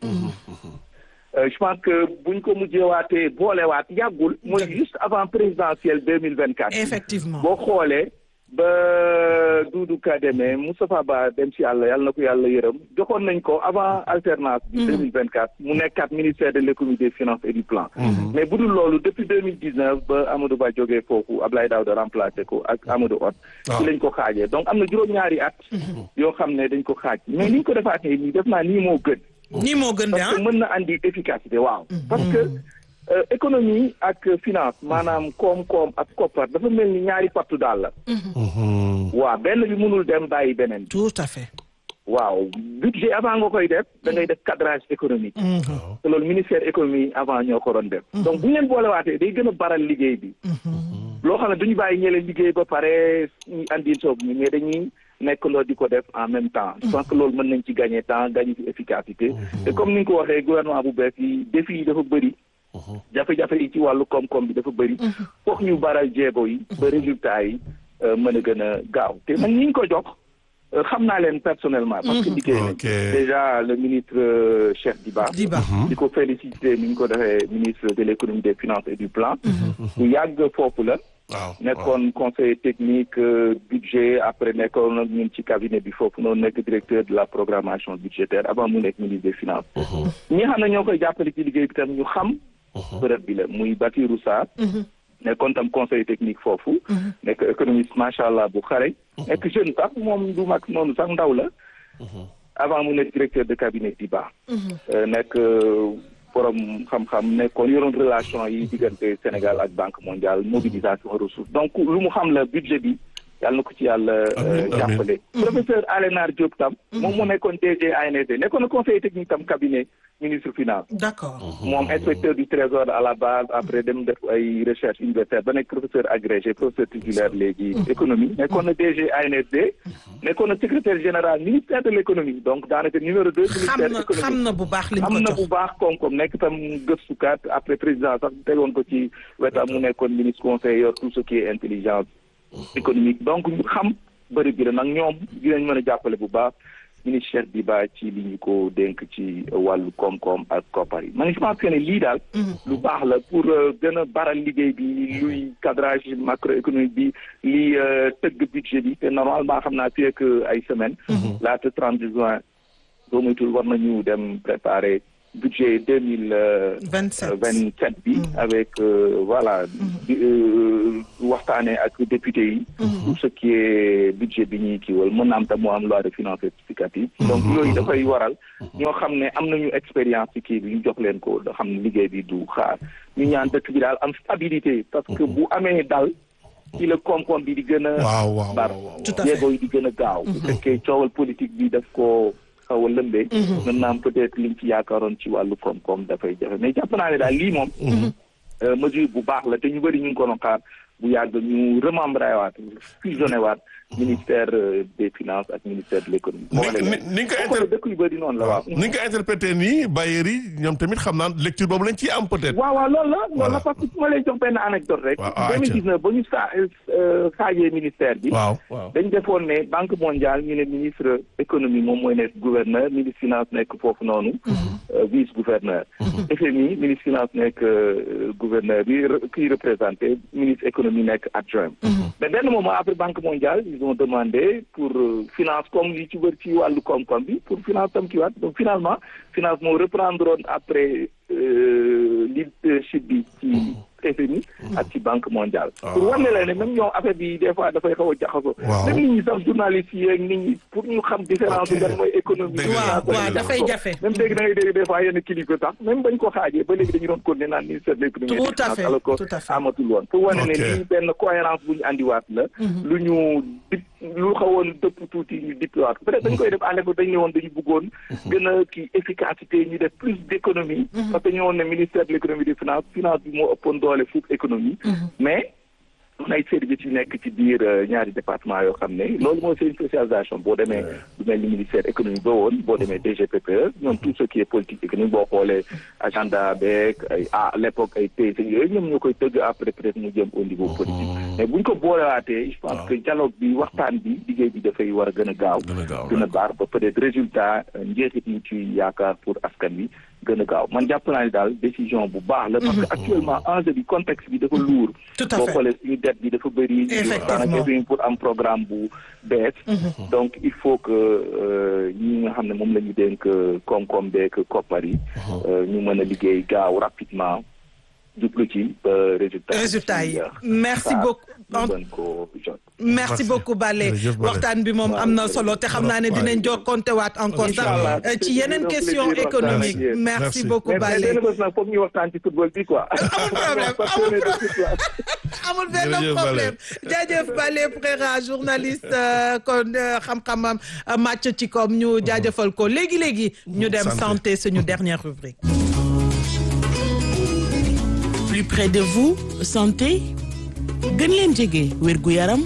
Euh, je pense que buñ ko mujjeewaatee boolewaat yàggul mooy juste avant présidentielle deux mille vingt quatre effectivement boo xoolee ba Doudou Ka demee Moustapha Ba dem si yàlla yàlla na ko yàlla yërëm joxoon nañ ko avant alternance bi deux mille vingt quatre mu nekkaat ministère de l'économie des finances et du plan mais bu dul loolu depuis deux mille dix neuf ba Amadou Ba jógee foofu Ablaye Daouda remplacé ko ak Amadou Hott waaw. ci lañ ko xaajee donc am na juróom-ñaari at yoo xam ne dañ ko xaaj mais ni ñu ko defaatee nii def naa nii moo gën nii moo gën de parce ah que mën na andi efficacité waaw parce que euh, économie ak finance maanaam koom-koom ak koppar dafa mel ni ñaari pattu daal la waaw benn bi mënul dem bàyyi beneen bi tout à fait waaw budget avant nga koy def da ngay def cadrage économique te loolu ministère économie avant ñoo ko doon def donc bu ñu leen boolewaatee day gën a baral liggéey bi loo xam ne duñu bàyyi ñële liggéey ba pare ñu andi soob ñu mais dañuy nekk loo di ko def en même temps je pense que loolu mën nañ ci gagner temps gagner ci efficacité te comme ni nga ko waxee gouvernement bu bees yi défi yi dafa bëri jafe-jafe yi ci wàllu koom-koom bi dafa bëri foog ñu baral jéego yi ba résultat yi euh, mën a gën a gaaw te man ñi ñu ko jox euh, xam naa leen personnellement parce que liggéey nañ Ok. déjà le ministre euh, Cheikh Diba Diba di ko féliciter ni ñu ko defee ministre de l'économie des finances et du plan bu yàgg foofu la waaw nekkoon conseiller technique euh, budget après nekkoon ak ñun ci cabinet bi foofu noonu nekk directeur de la programmation budgétaire avant mu nekk ministre des finances ñi xam ne ñoo koy jàppale ci liggéey bi tam ñu xam bërëb bi la muy Batirou Sarr nekkoon tam conseiller technique foofu nekk économiste macha allah bu xare nekk jeune sax moom du mag noonu sax ndaw la avant mu nekk directeur de cabinet Diba Euh, nekk euh, borom xam-xam nekkoon yoroon relation yi diggante Sénégal ak Banque mondiale mobilisation ressources donc lu mu xam la budget bi yàlla na ko ci yàlla euh, Amiin, amiin. jàppale professeur Alénar Diop tam moom moo nekkoon DG ANSD nekkoon na conseiller technique tam cabinet ministre finance d'accord moom inspecteur du trésor à la base après dem def ay recherche universitaire ba nekk professeur agrégé professeur titulaire léegi économie nekkoon na DG ANSD nekkoon na secrétaire général ministère de l'économie donc daanaka numéro deux xam ministère na économie xam na bu baax liñ ko am na jox bu baax koom-koom nekk tam gëstukat après président sax tegoon ko ci wetam mu nekkoon ministre conseiller yor tout ce qui est intelligence économique donc ñu xam bëri bi la nag ñoom dinañ mën a jàppale bu baax ministre Cheikh Diba ci li ñu ko dénk ci wàllu koom-koom ak koppar yi man je pense que ne lii daal lu baax la pour euh, gën a baral liggéey bi luy cadrage macroéconomique bi lii euh, tëgg budget bi te normalement xam naa fii ak ay semaine laata 30 juin boo moytul war nañu dem préparer budget deux mille vingt sept vingt sept bi avec euh, voilà di euh, waxtaanee ak député yi tout ce qui est budget bi ñuy kiiwal mën na am tam moo am loi de finances rectificative donc yooyu dafay waral ñoo xam ne am nañu expérience ci kii bi ñu jox leen ko da xam ne liggéey bi du xaar ñu ñaan dëkk bi daal am stabilité parce que bu amee dal ci la koom-koom bi di gën a waaw waaw bar waaw waaw. Tout à fait. jéego yi di gën a gaaw bu fekkee coowal politique bi daf ko xaw a lëmbee mën naa am peut-être liñ ci yaakaaroon ci wàllu koom-koom dafay jafe mais jàpp naa ne daal lii moom euh, mesure bu baax la te ñu bëri ñu ngi ko doon xaar bu yàgg ñu remembré waat fusionné waat ministère euh, des finances ak ministère de l'économie ni ni ni nga ko boo xoolee inter dëkk yu bëri noonu la waaw ni nga ko interprété nii bailleurs yi ñoom tamit xam naa lecture boobu lañ ciy am peut-être. waaw waaw loolu la loolu Voilà. la parce que su ma lay jox benn anecdote rek Waaw, ah, 2019 ba ñu saa euh, xaajee ministère bi waaw waaw. dañ defoon ne banque mondiale ñu ne ministre économie moom mooy nekk gouverneur ministre finance nekk foofu noonu euh, vice gouverneur FMI ministre finance nekk euh, gouverneur bi re- kii représenté ministre économie nekk adjoint mais benn moment après banque mondiale ils ont demandé pour euh, finance comme li ci wër ci wàllu koom-koom bi pour finance tam ki waat donc finalement finance moo reprendre woon après euh, leadership bi ci FMI ak ci banque mondiale pour wane la ne même ñoom affaire bi des fois dafay xaw a jaxasoo Waaw. même nit ñi sax journalistes yi ak nit ñi pour ñu xam différence bi Ok. lan mooy économie Dëgg la, waaw dëgg waaw la. dafay jafe même léegi da ngay dégg des fois yenn kilifa sax même bañ ko xaajee ba léegi dañu doon continuer naan ministère de l'économie et des Tout à finances, fait, alors que tout à fait. amatul woon pour wane ne Ok. lii benn cohérence bu ñu andiwaat la lu ñu dip lu xawoon dëpp tuuti ñu dippiwaat peut-être dañ koy def à l'époque dañu ne woon dañu bëggoon gën a kii efficacité ñu def plus d'économie parce que ñu woon ne ministère de l'économie des finances finance bi moo ëppoon doole fuuf économie mais am ay services yu nekk ci biir ñaari département yoo xam ne loolu mooy seen spécialisation boo demee du mel ni ministère économie ba woon boo demee DGPPE ñoom tout ce qui est politique économique boo xoolee agenda beeg ay à l'époque ay PSE yooyu ñoom ñoo koy tëgg après peut-être mu jëm au niveau politique mais buñ ko boolewaatee je pense que dialogue bi waxtaan bi liggéey bi dafay war a gën a gaaw gën a baar ba peut-être résultat njeexit yi ci yaakaar pour askan wi gën a gaaw man jàpp naa ne daal décision bu baax la parce que actuellement enjeu bi contexte bi dafa lourd Tout à boo fait. xoolee suñu dette bi dafa bëri Effectivement. daanaka pour am programme bu bees donc il faut que euh, ñi nga xam ne moom la ñu dénk koom-koom beeg koppar yi euh, ñu mën a liggéey gaaw rapidement jublu ci ba résultat résultat yi ci, euh, merci xaar beaucoup ñu mën ko jot merci Merci. beaucoup Bale Jërëjëf Bale. waxtaan bi moom am na solo te xam naa ne dinañ jokkonte waat encore sax Inch'Allah. euh, ci yeneen C'est question plaisir waxtaan ak économique yéen. merci Merci. beaucoup mais mais Bale benn bés nag foog ñu waxtaan ci football bi quoi amul problème Passionné de foot, quoi. amul benn Jërëjëf problème jaajëf Bale Préra journaliste euh, kon euh, xam-xamam euh, màcc ci koom ñu jaajëfal ko léegi léegi ñu dem Santé. santé suñu dernière rubrique plus près de vous santé gën leen jege wérgu yaram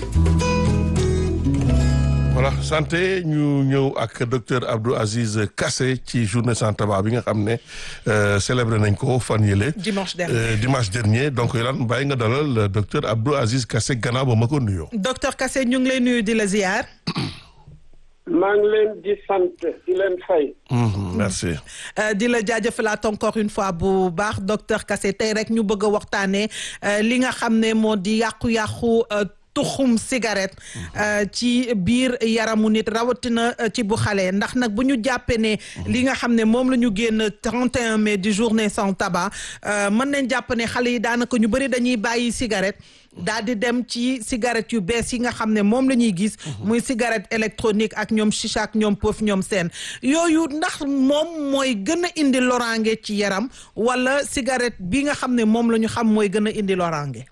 voilà santé ñu ñëw ak docteur Abdou Aziz Kassé ci journée sans tabac bi nga xam ne euh, célébré nañ ko fan yële. dimanche dernier Euh, dimanche dernier donc lan bàyyi nga dalal euh, docteur Abdou Aziz Kassé gannaaw ba ma ko nuyoo. docteur Kassé ñu ngi lay nuyu di la ziar maa ngi leen di sant di leen fay. Mhm, merci. Euh, di la jaajëfalaat encore une fois bu baax docteur Kassé tey rek ñu bëgg a waxtaanee euh, li nga xam ne moo di yàqu-yàqu euh, tuxum cigarette euh, ci biir yaramu nit rawatina euh, ci bu xale ndax nag bu ñu jàppee ne li nga xam ne moom la ñu génn 31 mai di journée sans tabac euh, mën nañ jàpp ne xale yi daanaka ñu bëri dañuy bàyyi cigarette daal di dem ci cigarette yu bees yi nga xam ne moom la ñuy gis muy cigarette électronique ak ñoom chicha ak ñoom pof ñoom seen yooyu ndax moom mooy gën a indi loraange ci yaram wala cigarette bi nga xam ne moom la ñu xam mooy gën a indi loraange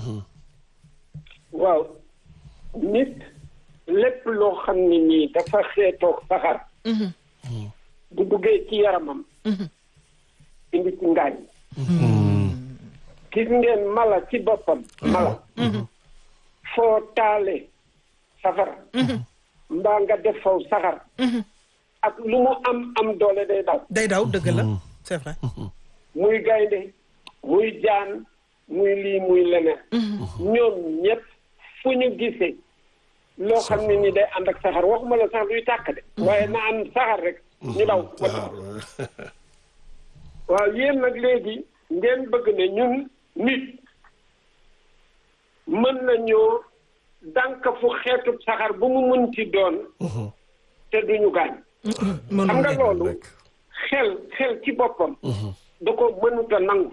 waaw nit lépp loo xam ne nii dafa xeetoog saxar bu duggee ci yaramam indi ci ngaañ gis ngeen mala ci boppam mala foo taale safara mbaa nga def faw saxar ak lu mu am am doole day daw day daw dëgg la c'est vrai muy gaynde muy jaan muy lii muy leneen ñoom ñëpp fu ñu gisee loo xam ne ni day ànd ak saxar waxuma la sax luy tàkk de waaye na am saxar rek ñu daw waaw yéen nag léegi ngeen bëgg ne ñun nit mën nañoo dànk fu xeetu saxar bu mu mën ci doon te duñu gaañ xam nga loolu xel xel ci boppam da ko mënut a nangu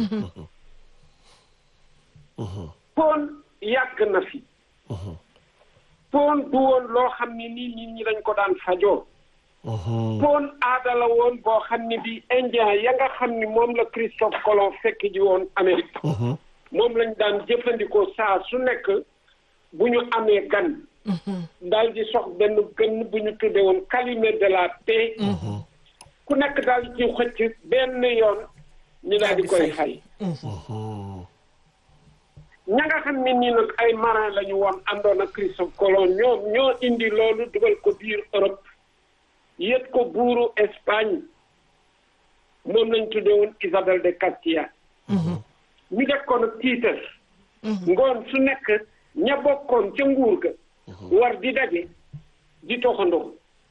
poon yàgg na fi poon du woon loo xam ne nii nit ñi dañ ko daan fajoo poon aada la woon boo xam ne bi indien ya nga xam ni moom la Christophe Colomb fekk ji woon Amérique moom lañ daan jëfandikoo saa su nekk bu ñu amee gan daal di sox benn gën bu ñu tudde woon calumet de la paix ku nekk daal ci xëcc benn yoon ñu daal di koy fay ña nga xam ne nii nag ay marin la ñu woon àndoon ak Christophe Colomb ñoom ñoo indi loolu dugal ko biir Europe yët ko buuru Espagne moom lañ tudde woon Isabelle de Castilla ñu def ko nag tiitar ngoon su nekk ña bokkoon ca nguur ga war di daje di toxandoo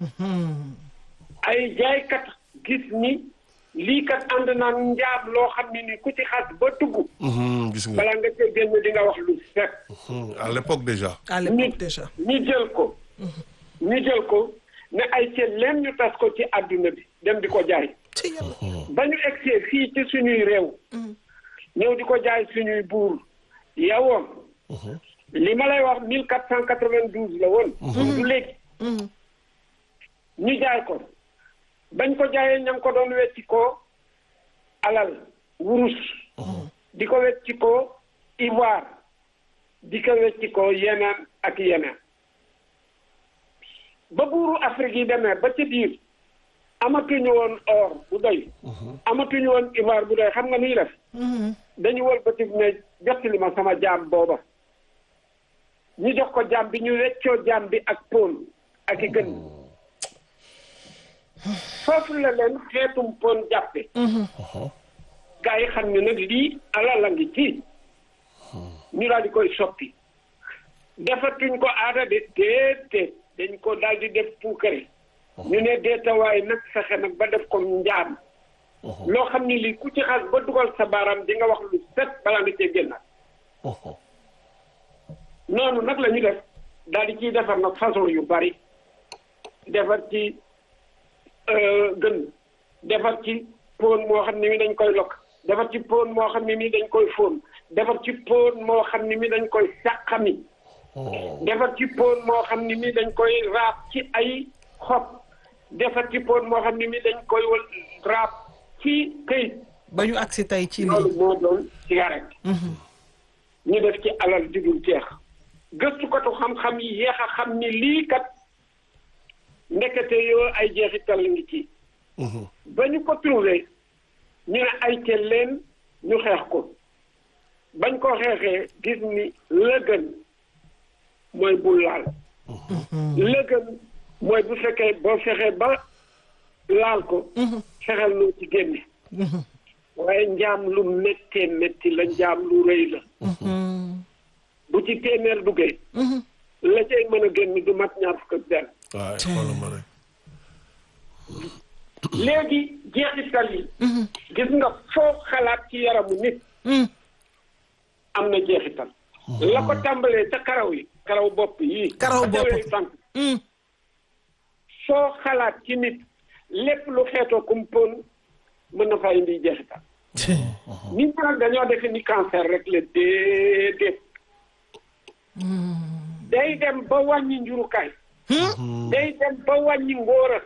ay jaaykat gis ni lii kat ànd naan njaam loo xam ne ni ku ci xas ba dugg Mhm, gis nga balaa nga cee génn di nga wax lu fekk Mhm, à l'époque déjà. à ñu l'époque déjà ñu jël ko ñu jël ko ne ay ceen leen ñu tas ko ci àdduna bi dem di ko jaay ci yàlla ba ñu egsee fii ci suñuy réew ñëw di ko jaay suñuy buur yawoon li ma lay wax mille quatre cent quatre-vingt-douze la woon du léegi ñu jaay ko bañ ko jaayee ña ngi ko doon wecci ko alal wurus di ko wecci ko ivoire di ko wecci ko yeneen ak yeneen ba buuru Afrique yi demee ba ci biir amatuñu woon or bu doy amatuñu woon ivoire bu doy xam nga nuy def dañu wëlbati ne jottali ma sama jaam booba ñu jox ko jaam bi ñu weccoo jaam bi ak pon ak i gën foofu la leen xeetum pon jàppe gaa yi xam ne nag lii alal a ngi ci ñu daal di koy soppi defatuñ ko aada de déedéet dañ ko daal di def puukare ñu ne deetawaay nag fexe nag ba def ko njaam loo xam ni lii ku ci xas ba dugal sa baaraam di nga wax lu set balaa nga cee génnaat noonu nag la ñu def daal di ciy defar nag façon yu bari defar ci gën defar ci pon moo xam ne mi dañ koy lokk defar ci pon moo xam ne mi dañ koy fóon defar ci pon moo xam ne mi dañ koy sàqami defar ci pon moo xam ne mi dañ koy raab ci ay xob defar ci pon moo xam ne mi dañ koy wal raab ci këyit ba ñu agsi tey ci loolu lii moo doon cigarette ñu def ci alal ju dul jeex gëstukatu xam-xam yi yéex a xam ni lii kat ndekete yoo ay jeexital la ngi ci ba ñu ko trouvé ñu ne ay ca leen ñu xeex ko bañ ko xeexee gis ni la gën mooy bul laal la gën mooy bu fekkee boo fexee ba laal ko fexeel noo ci génne waaye njaam lu méttee métti la njaam lu rëy la bu ci téeméer duggee la cay mën a génn du mat ñaar fukk ak benn waaye xoolal ma rek léegi jeexital yi gis nga foo xalaat ci yaramu nit am na jeexital la ko tàmbalee ca karaw yi karaw bopp yi Karaw bopp. tànk soo xalaat ci nit lépp lu xeetoo kumpoon mën na faa indi jeexital nit ñi nag dañoo defe ni cancer rek la déedéet day dem ba wàññi njurukaay day dem ba wàññi ngóora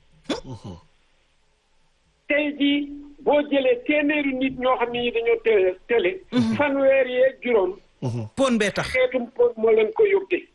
tey jii boo jëlee téeméeri nit ñoo xam ne ñi dañoo télé télé fanweer yee juróom pon bee tax xeetum pon moo leen ko yóbbee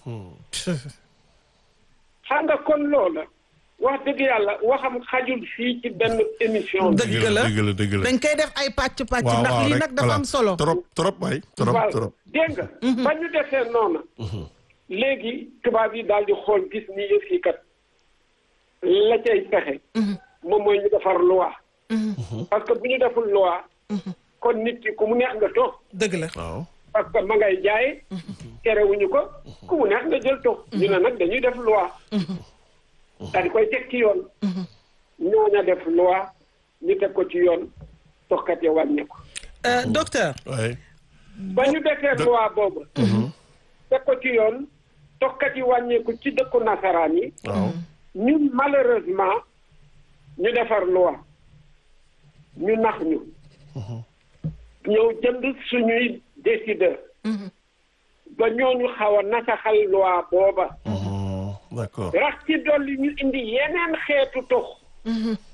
xam nga kon loola wax dëgg yàlla waxam xajul fii ci benn émission bi dëgg la dëgg la dëgg la dañ koy def ay pàcc pàcc waaw ndax waaw lii rek nag dafa voilà. am solo trop trop waay trop waaw trop dégg nga ba ñu defee noona léegi tubaab yi daal di xool gis ni yëf yi kat la cay pexe moom mooy ñu defar loi parce que bu ñu deful loi kon nit ki ku mu neex nga toog dëgg la waaw parce que ma ngay jaay terewuñu ko ku mu neex nga jël toog ñu ne nag dañuy def loi daal di koy teg ci yoon ñooña def loi ñu teg ko ci yoon toxkat ya wàññeeku Euh, docteur waay ba ñu defee loi boobu teg ko ci yoon toxkat yi wàññeeku ci dëkku nasaraan yi waaw ñun malheureusement ñu defar loi ñu nax ñu ñëw jënd suñuy décideur ba ñooñu xaw a nasaxal loi booba d'accord rax ci dolli ñu indi yeneen xeetu tox